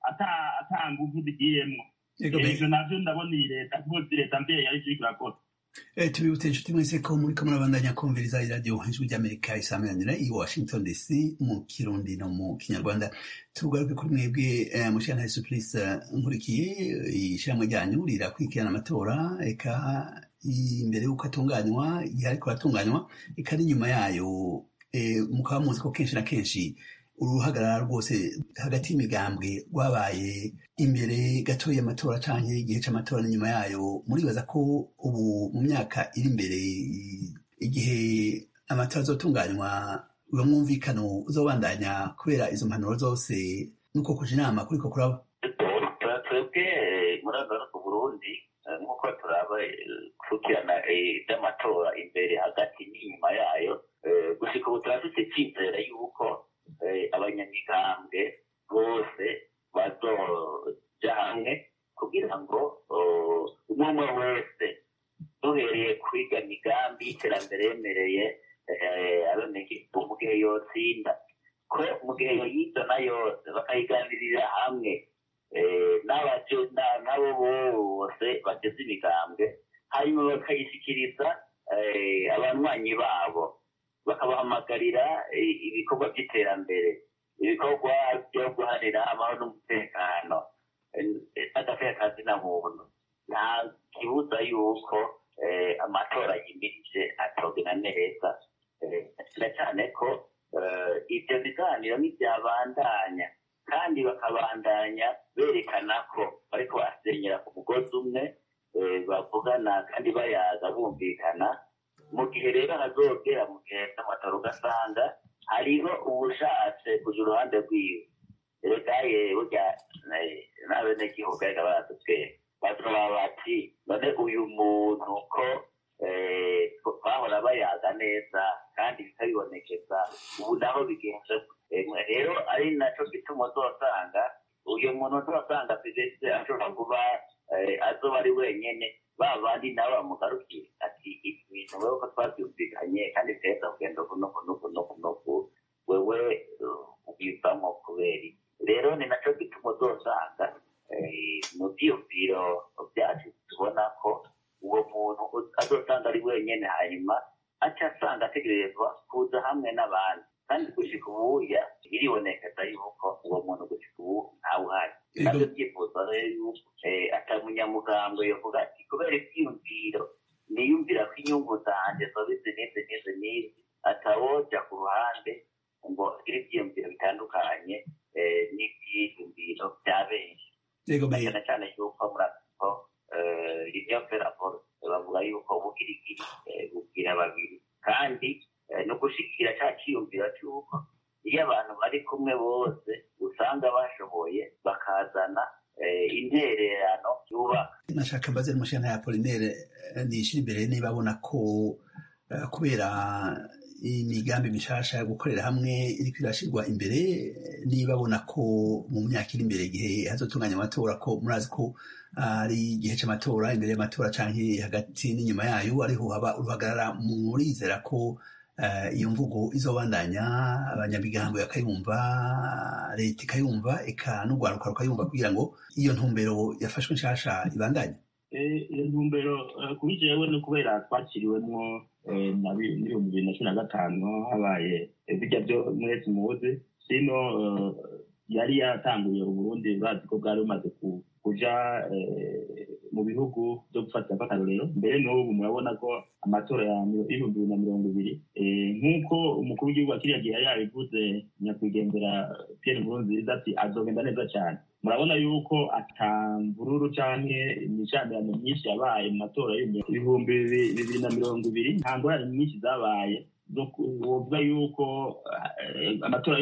Speaker 7: ata nguvu zigiyemwo ivyo navyo ndabona iyi leta rwose leta mbere yari iriko irakora
Speaker 1: tubibutse inshuti mwese ko muriko murabandanya kumviriza iradiyo ijwi ry'amerika isameranira i washington dc mu kirundi no mu kinyarwanda tugaruke kuri mwebwe mushana supplice nkurikiye ishyirahamwe ryanyu rirakurikirana amatora eka imbere y'uko atunganywa igihe ariko aratunganywa eka n'inyuma yayo mukaba muzi ko kenshi na kenshi uruhagarara rwose hagati y'imigambwe rwabaye imbere gato y'amatora canke igihe c'amatora n'inyuma yayo muribaza ko ubu mu myaka iri imbere igihe amatora azotunganywa uwo mwumvikano uzobandanya kubera izo mpanuro zose nuko kuja inama kuriko kuraba
Speaker 6: twebwe muri agaruka burundi nk'uko turaba kurikirana iby'amatora imbere hagati n'inyuma yayo gushika ubu turafite icyizere yuko abanyamigambwe bose bazoja hamwe kugira ngo umwe umwe wese duhereye kwiga migambi y'iterambere yemereye abenegihugu mu gihe yotsinda ko mu gihe yoyizana yose bakayiganirira hamwe n'abo bose bageze imigambwe hanyuma bakayishyikiriza abanywanyi babo bakabahamagarira ibikorwa by'iterambere ibikorwa byo guharira amahoro n'umutekano n'agafeka kazina muntu nta kibuza yuko amatora yimirije atogena neza na cyane ko ibyo biganiro ntibyabandanya kandi bakabandanya berekana ko bariko basenyera ku mugozi umwe bavugana kandi bayaza bumvikana mu gihe rero hazogera mu gihe cy'amatora ugasanga hariho uwushatse kuja uruhande rwiwe reka ye burya n'abenegihugu ariko baradutwera bazoba bati none uyu muntu ko bahora bayaga neza kandi bikabibonekeza ubu naho bigenze rero ari naco gituma uzosanga uyu muntu uzosanga perezida ashobora kuba azoba ari wenyene ba bandi nabo bamugarukiye ati ibi bintu wewe ko twabyumvikanye kandi teza kugenda kunuku nuku nuku nuku wewe ubivamo kubera rero ni naco gituma uzosanga mu vyiyumviro vyacu tubona ko uwo muntu azosanga ari wenyene hanyuma aca asanga ategerezwa kuza hamwe n'abandi kandi gushika ubuya biribonekeza yuko uwo muntu gushika ubu ntawuhari navyo vyifuza rero yuko atamunyamugambwe yovuga ati kubera ivyiyumviro niyumvira ko inyungu zanje zoba izi n'izi n'izi n'izi atawoja ku ruhande ngo agire ivyiyumviro bitandukanye n'ivyiyumviro vya benshi cyane cyane yuko murako ivyo feraporo bavuga yuko ubugirigiri bubwira babiri kandi no gushikira ca ciyumviro c'uko iyo abantu bari kumwe bose usanga bashoboye bakazana intererano yubaka
Speaker 1: nashaka mbaze n'umushana ya Apollinaire nishira imbere niba abona ko kubera imigambi mishasha yo gukorera hamwe iriko irashirwa imbere niba abona ko mu myaka iri imbere igihe hazotunganya amatora ko murazi ko ari igihe c'amatora imbere y'amatora canke hagati n'inyuma yayo ariho haba uruhagarara murizera ko iyo mvugo izobandanya abanyamigambo bakayumva leta ikayumva eka n'urwaruka rukayumva kugira ngo iyo ntumbero yafashwe nshasha ibandanye
Speaker 7: iyo ntumbero kuri jewe ni kubera twakiriwemwo n'ibihumbi bibiri na cumi na gatanu habaye bijya byo mwese muzi sino yari yatanguye uburundi bazi ko bwari bumaze kuja mu bihugu byo gufatira akarorero mbere n'ubu murabona ko amatora y'ibihumbi bibiri na mirongo ibiri nk'uko umukuru w'igihugu kiriya gihe yari yabivuze nyakwigendera pierre nkurunziza ati azogenda neza cyane murabona yuko atamvururu canke imishamirano myinshi yabaye mu matora y'ibihumbi bibiri na mirongo ibiri nta ngorane nyinshi zabaye wovuga yuko amatora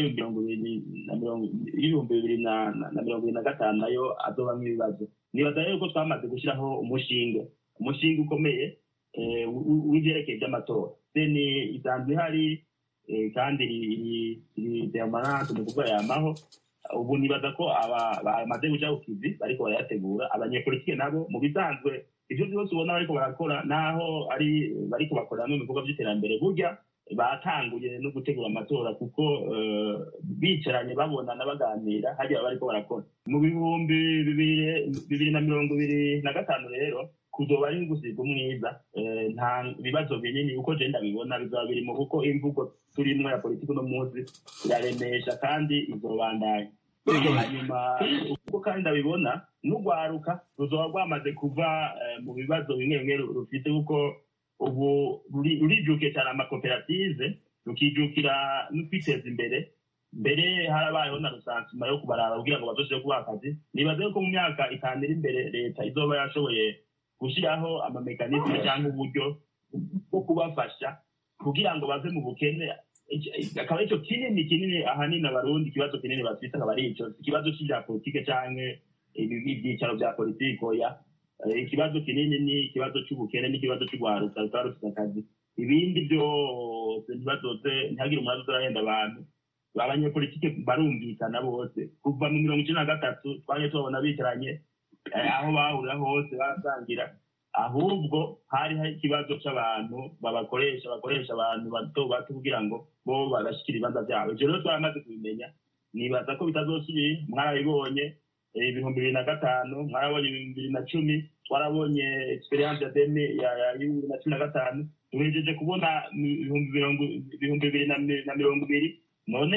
Speaker 7: y'ibihumbi bibiri na mirongo ibiri na gatanu nayo azobamwo ibibazo nibaza rero ko twamaze gushyiraho umushinga umushinga ukomeye w'ivyerekeye vy'amatora seni isanzwe ihari kandi iri permanente ni ukuvuga yamaho ubu nibaza ko bamaze guca ku kivi bariko barayategura abanyepolitike nabo mu bisanzwe ivyo vyose ubona bariko barakora naho ari bariko bakorera mu bikorwa vy'iterambere burya batanguye no gutegura amatora kuko bicaranye babonana baganira hariya bariko barakora mu bihumbi bibiri na mirongo ibiri na gatanu rero kuzoba ari gusiga umwiza nta bibazo binini uko je ndabibona bizaba birimo kuko imvugo turimwo ya politiki uno munsi iraremesha kandi izobandanya hanyuma uko kandi ndabibona n'urwaruka ruzoba rwamaze kuva mu bibazo bimwe bimwe rufite kuko ubu rurijukiye cyane amakoperative rukijukira no kwiteza imbere mbere harabayeho na rusansuma yo kubaraba kugira ngo bazoshobore kubaha akazi nibaze ko mu myaka itanu iri imbere leta izoba yashoboye gushyiraho amamekanisme cyangwa uburyo bwo kubafasha kugira ngo bave mu bukene akaba aricyo kinini kinini ahanini abarundi ikibazo kinini bafite akaba ari ico ikibazo c'ivya politike canke ivyicaro vya politike oya ikibazo kinini ni ikibazo c'ubukene n'ikibazo c'ugwaruka rutaba rufite akazi ibindi byose ntibazoze ntihagire umuntu azorahenda abantu abanyepolitike barumvikana bose kuva mu mirongo icenda na gatatu twaje tubabona bicaranye aho bahurira hose barasangira ahubwo hari hari ikibazo c'abantu babakoresha bakoresha abantu bato bato kugira ngo bo babashikira ibibanza vyabo ivyo rero twaramaze kubimenya nibaza ko bitazosubira mwarabibonye ibihumbi bibiri na gatanu mwarabonye ibihumbi bibiri na cumi twarabonye experience ya deme ya bibiri na cumi na gatanu duhejeje kubona ibihumbi bibiri na mirongo ibiri none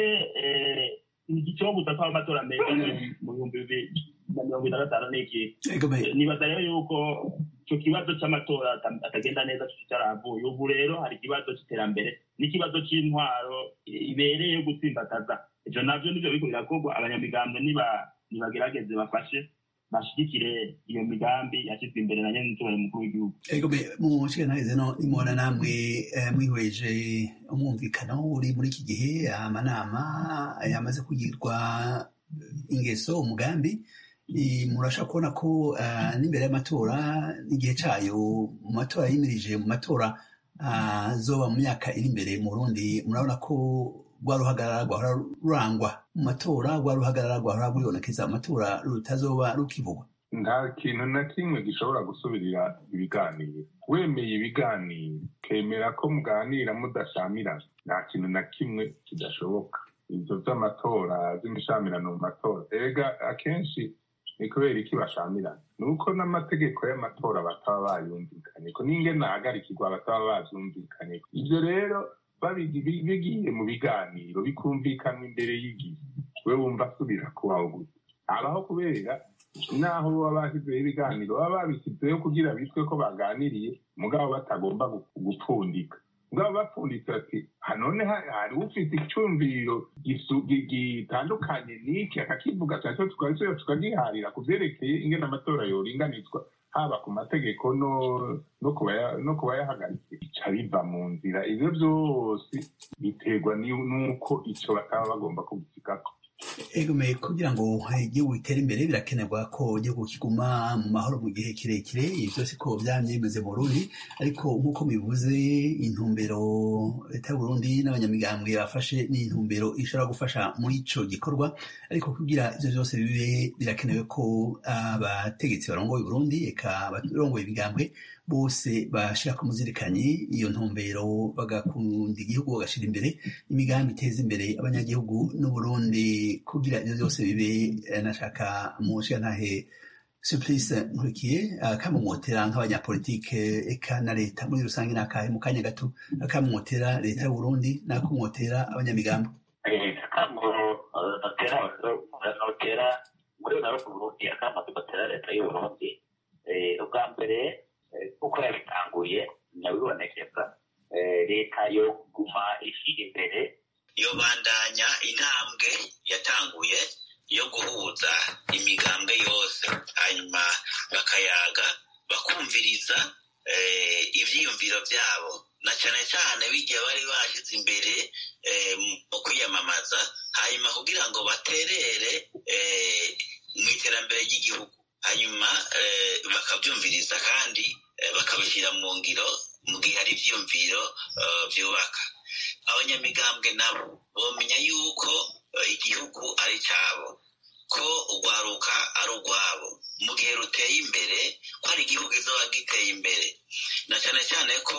Speaker 7: igico gusa ko amatora meza mu bihumbi bibiri na mirongo ine na gatanu ni iki nibaza rero yuko icyo kibazo cy'amatora atagenda neza kitaravuye ubu rero hari ikibazo cy'iterambere n'ikibazo cy'intwaro ibereye yo gutsimbataza ibyo nabyo nibyo biriko birakorwa abanyamigambwe nibagerageze bafashe bashigikire iyo migambi yashyizwe imbere na nyenitore mukuru w'igihugu
Speaker 1: ego mu nshinganarize no nimubona namwe mwihweje umwumvikano uri muri iki gihe amanama yamaze kugirwa ingeso umugambi murashaka kubona ko n'imbere y'amatora n'igihe cyayo mu matora yimirije mu matora azoba mu myaka iri imbere mu Burundi murabona ko rwa ruhagarara rwahora rurangwa mu matora rwa ruhagarara rwahora rwibonekeza amatora rutazoba rukivugwa
Speaker 9: nta kintu na kimwe gishobora gusubirira ibiganiro wemeye ibiganiro kemera ko muganira mudashamirana nta kintu na kimwe kidashoboka ibyo by'amatora by'imishamirano mu matora erega akenshi ni kubera iki bashamirana ni uko n'amategeko y'amatora bataba bayumvikanye ko n'ingene ahagarikirwa bataba babyumvikanye ibyo rero bigiye mu biganiro bikumvikana imbere y'igihe we wumva asubira kubaho gusa abaho kubera naho baba bashyizeho ibiganiro baba babishyizeho kugira bitwe ko baganiriye mugabo batagomba gupfundika mugabo bapfunditse ati none hari ufite icyumviro gitandukanye n'iki akakivuga cyacyo tukabisubiza tukagiharira ku byerekeye ingene amatora yoringanizwa haba ku mategeko no ku bayahagaritse bica biva mu nzira ibyo byose biterwa n'uko icyo bataba bagomba kubisigako
Speaker 1: egomeye kugira ngo igihugu gitere imbere birakenerwa ko igihugu kiguma mu mahoro mu gihe kirekire ibi byose ko byamye bimeze mu Burundi ariko nk'uko bivuze intumbero leta y'u Burundi n'abanyamigambwe bafashe ni intumbero ishobora gufasha muri ico gikorwa ariko kugira ivyo byose bibe birakenewe ko abategetsi barongoye Burundi eka barongoye ibigambwe bose bashira ku muzirikanyi iyo ntumbero bagakunda igihugu bagashira imbere imigambi iteza imbere abanyagihugu n'uburundi kugira ibyo byose bibe nashaka mu ntahe surprise nkurikiye akamumotera nk'abanyapolitike eka na leta muri rusange nakahe mu kanya gato akamumotera leta y'uburundi n'akumotera abanyamigambo
Speaker 6: notera muri naro ku burundi akamaze gutera leta y'uburundi ubwa mbere kuko yabitanguye nyabibonekeza leta yo kuguma ishyira imbere yo bandanya intambwe yatanguye yo guhuza imigambwe yose hanyuma bakayaga bakumviriza ibyiyumviro byabo na cyane cyane bijya bari bashyize imbere mu kwiyamamaza hanyuma kugira ngo baterere mu iterambere ry'igihugu hanyuma bakabyumviriza kandi bakabishyira mu ngiro mu gihe hari ibyiyumviro byubaka abanyamigambwe nabo bamenya yuko igihugu ari cyabo ko urwaruka ari urwabo mu gihe ruteye imbere ko hari igihugu izaba giteye imbere na cyane cyane ko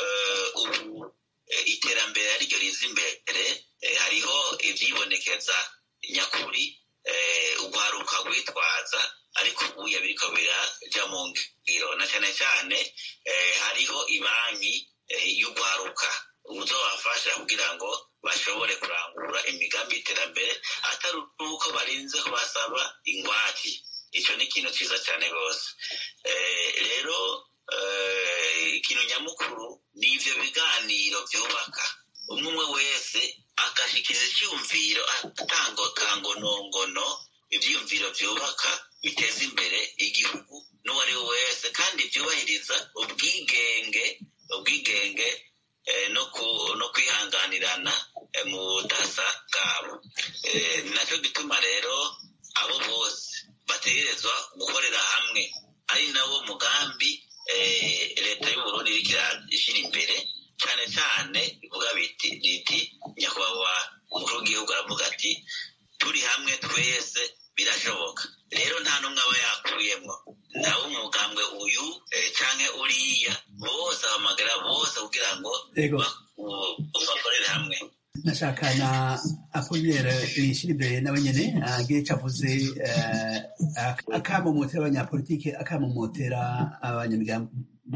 Speaker 6: ubu iterambere ariryo riza imbere hariho ibyibonekeza nyakuri urwaruka rwitwaza ariko ubuye biriko biraja mu ngiro na cyane cyane hariho ibanki y'urwaruka uzobafasha kugira ngo bashobore kurangura imigambi y'iterambere atari uko barinze kubasaba ingwate icyo ni ikintu cyiza cyane rwose rero ikintu nyamukuru ni ibyo biganiro byubaka umwe umwe wese agashyikiza icyumviro atanga kangonongono ibyiyumviro byubaka biteza imbere igihugu n'uwo ari we wese kandi byubahiriza ubwigenge ubwigenge no kwihanganirana mu budasa bwabo nacyo gituma rero abo bose bategerezwa gukorera hamwe ari nawo mugambi leta y'uburundi iriko ishyira imbere cyane cyane bivuga biti riti nyakubahwa umukuru w'igihugu aravuga ati turi hamwe twese birashoboka rero nta n'umwe aba yakuyemo nawe umugambwe uyu canke uriya bose ahamagara bose kugira ngo bakorere hamwe
Speaker 1: nashaka na apolinaire nishira imbere nawe nyene agire ico avuze eh, ak- akamomotera abanyapolitike akamomotera abanyamigambo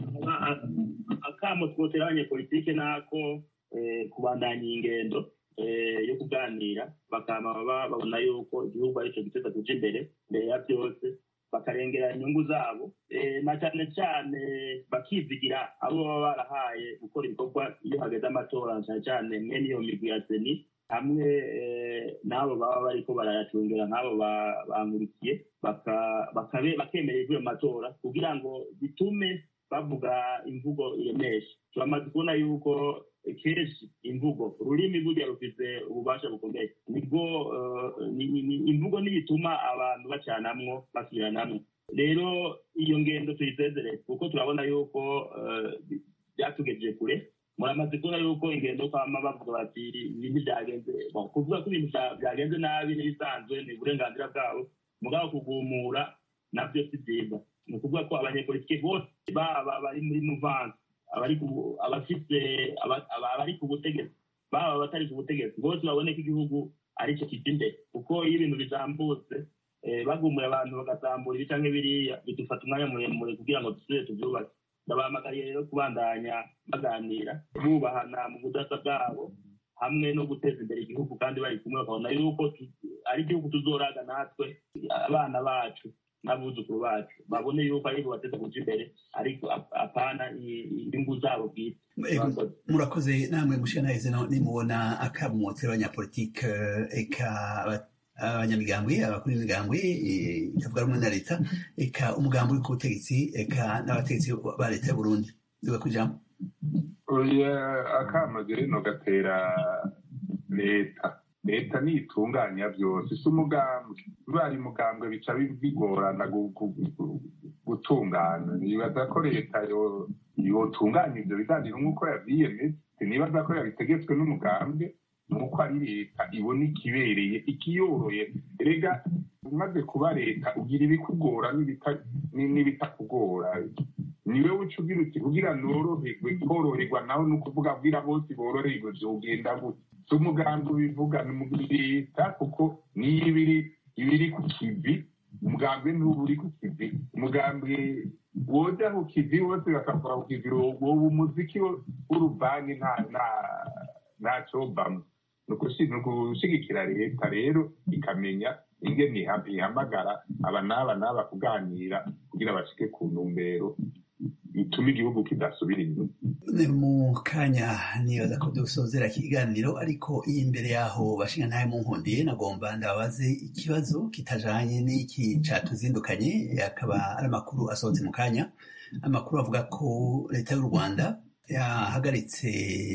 Speaker 7: akamo twotera abanyepolitike nako eh, kubandanya ingendo eh, yo kuganira bakama baba babona yuko igihugu arico giteza kuja imbere mbere ya byose bakarengera inyungu zabo eh, na cyane cyane bakizigira abo baba barahaye gukora ibikorwa iyo hageze amatora cyane cyane mwene iyo migwi ya seni hamwe eh, n'abo baba bariko barayacungera nk'abo ba- bankurikiye baka- bakabe- bakemera ivyo mu matora kugira ngo bitume bavuga imvugo iremesha turamaze kubona yuko kenshi imvugo ururimi burya rufise ububasha bukomeye nibwo eh, ni- ni- ni- imvugo niyituma abantu bacanamwo basubiranamwo rero iyo ngendo tuyisezere kuko turabona yuko eh, bi- byatugejeje kure muramaze kubona yuko ingendo kwama bavuga bati ibintu byagenze bon, kuvuga ko ibintu bya- byagenze nabi n'ibisanzwe ni uburenganzira bwabo mugabo kugumura nabyo si byiza ni ukuvuga ko abanyepolitike bose baba bari muri muvansi abari ku- abafite aba- aba- abari ku butegetsi baba abatari ku butegetsi bose babone ko igihugu aricyo kijya imbere kuko iyo ibintu bizambutse eh, bagumuye abantu bagatambura ibi canke biriya bidufata umwanya muremure kugira ngo dusubire tuvyubake ndabahamagariye rero kubandanya baganira bubahana mu budasa bwabo hamwe no guteza imbere igihugu kandi bari kumwe bakabona yuko tu- ari igihugu tuzoraga natwe abana bacu n'abuzukuru bacu babone yuko ari bo bateza kuja imbere ariko ap- apana i- inyungu zabo bwite
Speaker 1: Ego, murakoze namwe mushika naheze no nimubona akamomotera abanyapolitike eh, eka aba- abanyamigambwe abakuru b'imigambwe eh, itavuga rumwe na leta eka umugambi uri ku butegetsi eka n'abategetsi ba leta y'uburundi duga kujambo
Speaker 9: oya akamaze rero gatera leta leta nitunganya byose si umugambwe bari mugambwe bica bi- bigorana gu- gu- gu- gutungana nibaza ko leta yo- yotunganya ibyo biganiro nk'uko yavyiyemeje sinibaza ko yabitegetswe n'umugambwe nuko ari leta ibona ikibereye ikiyoroye rega umaze kuba leta ugira ibikugora n'ibita- ni- n'ibitakugora niwe uca ugira uti kugira noroherwe koroherwa nawe ni ukuvuga bwira bose boroherwe vyogenda gute si umugambi ubivuga ni mu leta kuko niyo ibiri ibiri ku kivi umugambi ntuba uri ku kivi umugambi woja ku kivi bose bakakora ku kivi woba umuziki w'uruvange nta nta ntacobamwo ni ukushi- ni ugushigikira leta rero ikamenya ingene iha- ihamagara aba n'aba n'aba kuganira kugira bashike ku ntumbero ituma igihugu kidasubira inyuma
Speaker 1: Ni mu kanya nibaza ko dusozera ikiganiro ariko iyi imbere yaho bashinga ntayo munkundiye nagomba ndababaze ikibazo kitajanye n'iki catuzindukanye akaba ari amakuru asohotse mu kanya amakuru avuga ko leta y'u rwanda yahagaritse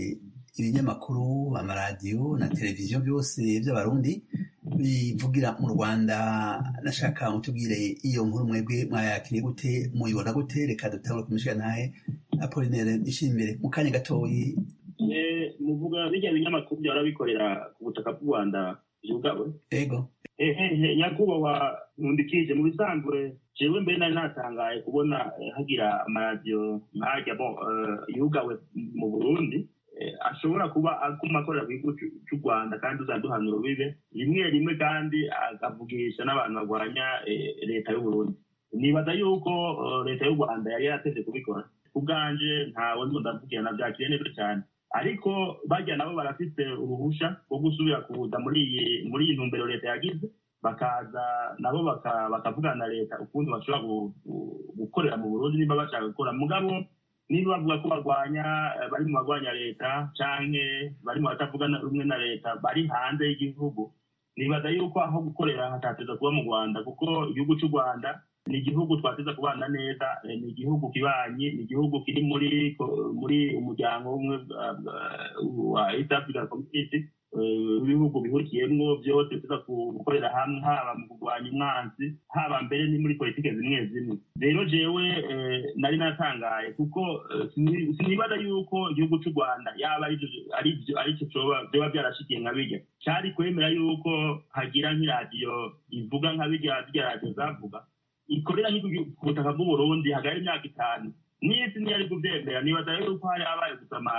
Speaker 1: ibinyamakuru amaradiyo na televiziyo byose by'abarundi bivugira mu rwanda nashaka mutubwire iyo nkuru mwebwe mwayakiriye gute muyibona gute reka dutangure kumushyira ntahe apolinere imbere mu kanya gatoyi
Speaker 7: Eh, muvuga bijya binyamakuru byahora bikorera ku butaka bw'u rwanda byugawe
Speaker 1: ego
Speaker 7: ehehe nyakubahwa nkundikije mu bisanzwe jewe mbere nari natangaye kubona eh, hagira amaradiyo nkajya bo eh, yugawe mu burundi eh, ashobora kuba aguma akorera ku gihugu c'u- c'u rwanda kandi uzaduhanura bibe rimwe rimwe kandi akavugisha n'abantu barwanya eh, leta y'uburundi nibaza yuko eh, leta y'u rwanda yari yarateze kubikora ku bwanje ntawe ndimo ndavugira na byakiriye neza cyane ariko bajya nabo barafite uruhusha rwo gusubira kuza muri iyi muri iyi ntumbero leta yagize bakaza nabo baka- bakavugana na leta ukundi bashobora gu- gu- gukorera mu burundi niba bashaka gukora mugabo niba bavuga ko barwanya eh, bari mu barwanya leta canke bari mu batavuga na- rumwe na leta bari hanze y'igihugu nibaza yuko aho gukorera hatateza kuba mu rwanda kuko igihugu cy'u rwanda ni igihugu twateza kubana neza eh, ni igihugu kibanyi ni igihugu kiri muri ko- muri umuryango umwe bwa- bwa- wa east african community eh, ibihugu bihurikiyemwo byose tuza gukorera hamwe haba mu kurwanya umwanzi haba mbere ni muri politike zimwe zimwe rero jewe eh, nari natangaye kuko eh, sini- sinibaza yuko igihugu cy'u rwanda yaba ari- ari byo- ari cyo coba- vyoba byarashikiye nka bijya cyari kwemera yuko hagira nk'iradiyo ivuga nka bijya zirya radiyo zavuga ikorera nk'igihugu ku butaka bw'uburundi hagari imyaka itanu n'isi ntiyari kubyemera nibaza rero yuko hari habaye gusamara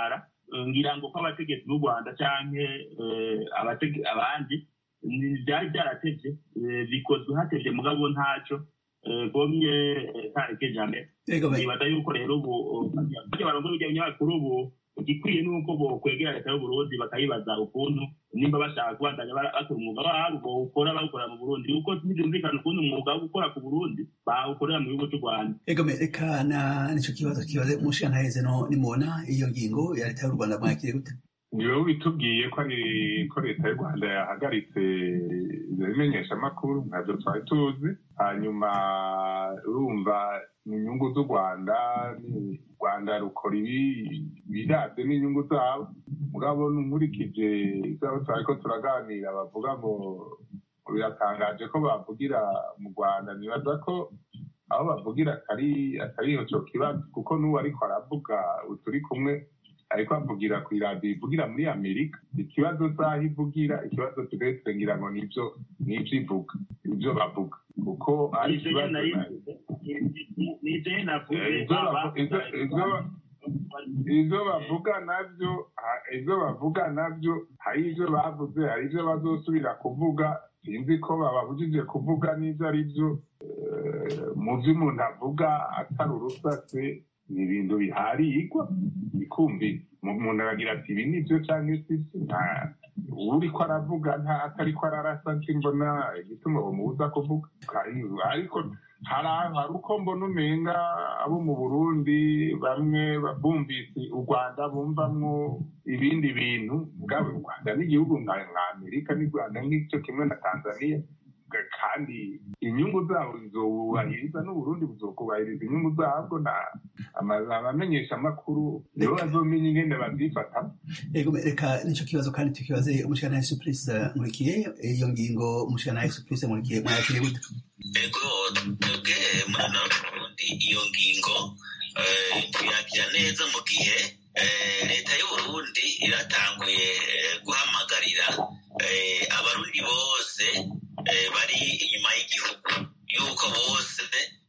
Speaker 7: ngira ngo ko abategetsi b'u rwanda canke abandi byari byaratevye bikozwe hatevye mugabo ntaco gomye ntareke jambe nibaza yuko rero ubu barya barongo b'ibinyamakuru ubu igikwiye ni uko bokwegera leta y'uburundi bakayibaza ukuntu nimba bashaka kubandanya bakora umwuga wabo bawukora bawukorera mu burundi yuko ntibyumvikana ukuntu umwuga wo gukora ku burundi bawukorera mu gihugu cy'u rwanda
Speaker 1: egome reka na nicyo kibazo kibaze umushinga ntaheze no nimubona iyo ngingo ya leta y'u rwanda mwakire gute
Speaker 9: niwe witubwiye ko ari ko leta y'u rwanda yahagaritse ibyo bimenyeshamakuru ntabyo twari tuzi hanyuma urumva ni inyungu z'u rwanda u rwanda rukora ibi birabye n'inyungu zabo mugabo nkurikije izabo twari ko turaganira bavuga ngo biratangaje ko bavugira mu rwanda nibaza ko aho bavugira atari atari icyo kibazo kuko n'uwo ariko aravuga turi kumwe ariko avugira ku iradiyo ivugira muri amerika ikibazo saha ivugira ikibazo turetse ngira ngo nibyo nibyo ivuga ibyo bavuga kuko ari ikibazo ibyo bavuga nabyo ibyo bavuga nabyo hari ibyo bavuze hari ibyo bazosubira kuvuga sinzi ko bababujije kuvuga n'ibyo ari byo mu byo umuntu avuga atari urusase ni ibintu biharigwa bikumvi umuntu aragira ati ibi ni byo cyangwa si byo uri ko aravuga nta atari ko ararasa mbona igituma bamubuza kuvuga ariko hari uko mbona umenga abo mu burundi bamwe bumvise u rwanda bumvamwo ibindi bintu bwaba u rwanda n'igihugu nka amerika n'u rwanda nk'icyo kimwe na tanzania kandi inyungu zabo zizubahiriza n'uburundi buzokubahiriza inyungu zabwo abamenyesha amakuru nibo bazomenya ingene bavyifata
Speaker 1: reka nico kibazo kandi tukibaze umushikana surprise nkurikiye iyo ngingo umushikana surprise nkurikiye mwakire gute
Speaker 6: ego twebwe muri burundi iyo ngingo tuyakira neza mu gihe leta y'uburundi iratanguye guhamagarira abarundi bose bari inyuma y'igihugu yuko bose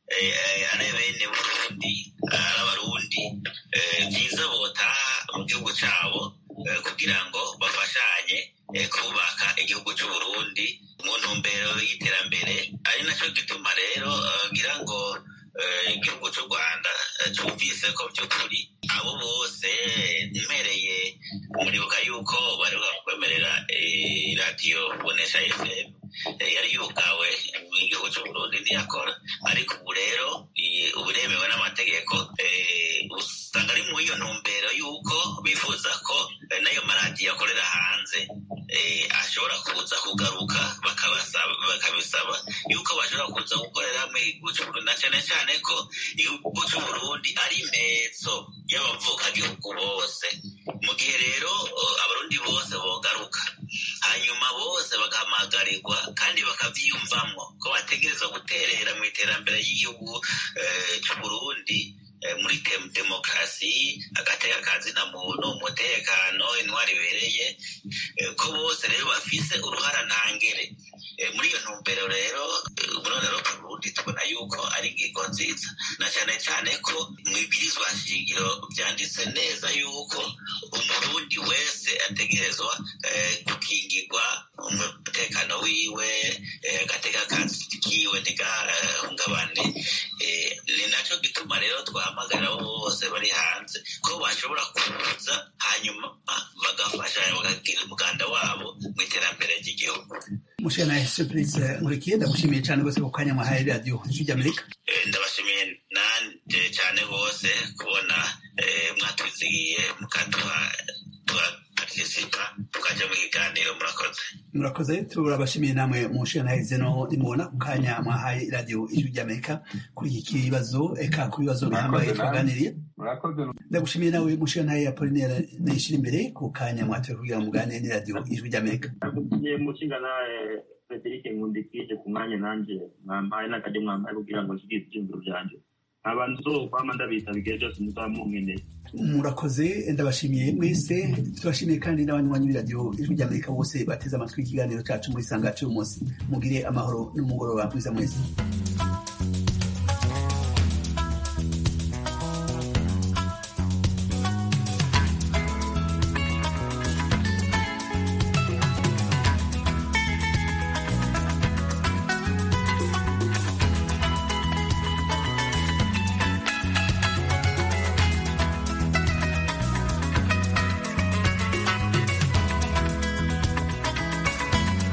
Speaker 6: ari bene burundi ari abarundi byiza botaha mu gihugu cyabo kugira ngo bafashanye kubaka igihugu cy'uburundi mu ntumbero y'iterambere ari nacyo gituma rero ngira ngo igihugu cy'u rwanda cyumvise ko by'ukuri abo bose mpereye muribuka yuko bari bakwemerera radiyo bonesha fm yari yugawe mu gihugu cy'uburundi ntiyakora ariko ubu rero ubu iremewe n'amategeko usanga ari muri iyo ntumbero y'uko bifuza ko n'ayo maradiyo akorera hanze ashobora kuza kugaruka bakabisaba yuko bashobora kuza gukorera mu gihugu cy'uburundi na cyane cyane ko igihugu cy'uburundi ari imetso y'abavukagihugu bose mu gihe rero abarundi bose bogaruka hanyuma bose bagahamagarirwa kandi bakabyiyumvamo ko bategereza guterera mu iterambere ry'igihugu cy'uburundi muri demokarasi agateka kazina muntu umutekano intwari ibereye ko bose rero bafise uruhara ntangere muri iyo ntumbero rero ubundi rero burundi tubona yuko ari ingingo nziza na cyane cyane ko mu ibwirizwa shingiro byanditse neza yuko umurundi wese ategerezwa gukingirwa umutekano wiwe agateka kiwe ntigahungabane ni nacyo gituma rero twahamagarira abo bose bari hanze ko bashobora kuza hanyuma bagafasha bakagira umuganda wabo mu iterambere ry'igihugu
Speaker 1: mushana surprise nkurikiye ndagushimiye cyane rwose ku kanya mwahaye radiyo ijwi ry'amerika
Speaker 6: ndabashimiye nanjye cyane rwose kubona mwatuzigiye mukaduha tugapartisipa tukajya mu kiganiro murakoze
Speaker 1: murakoze turabashimiye namwe mushana heze no nimubona ku kanya mwahaye radiyo ijwi ry'amerika kuri iki kibazo eka ku bibazo bihambaye twaganiriye ndagushimiye nawe mushana ya Apollinaire nishira imbere ku kanya mwatoye kugira muganire ni radiyo ijwi ry'amerika
Speaker 7: ndagushimiye mushinga na Frederic Nkundikije ku mwanya nanje mwampaye n'akajya mwampaye kugira ngo nshigire ibyiyumviro byanje abantu zokwama ndabita bigihe byose muzaba munkeneye
Speaker 1: murakoze ndabashimiye mwese turashimiye kandi n'abanywanyi b'iradiyo ijwi ry'amerika bose bateze amatwi ikiganiro cyacu muri sanga cy'uyu munsi mugire amahoro n'umugoroba mwiza mwese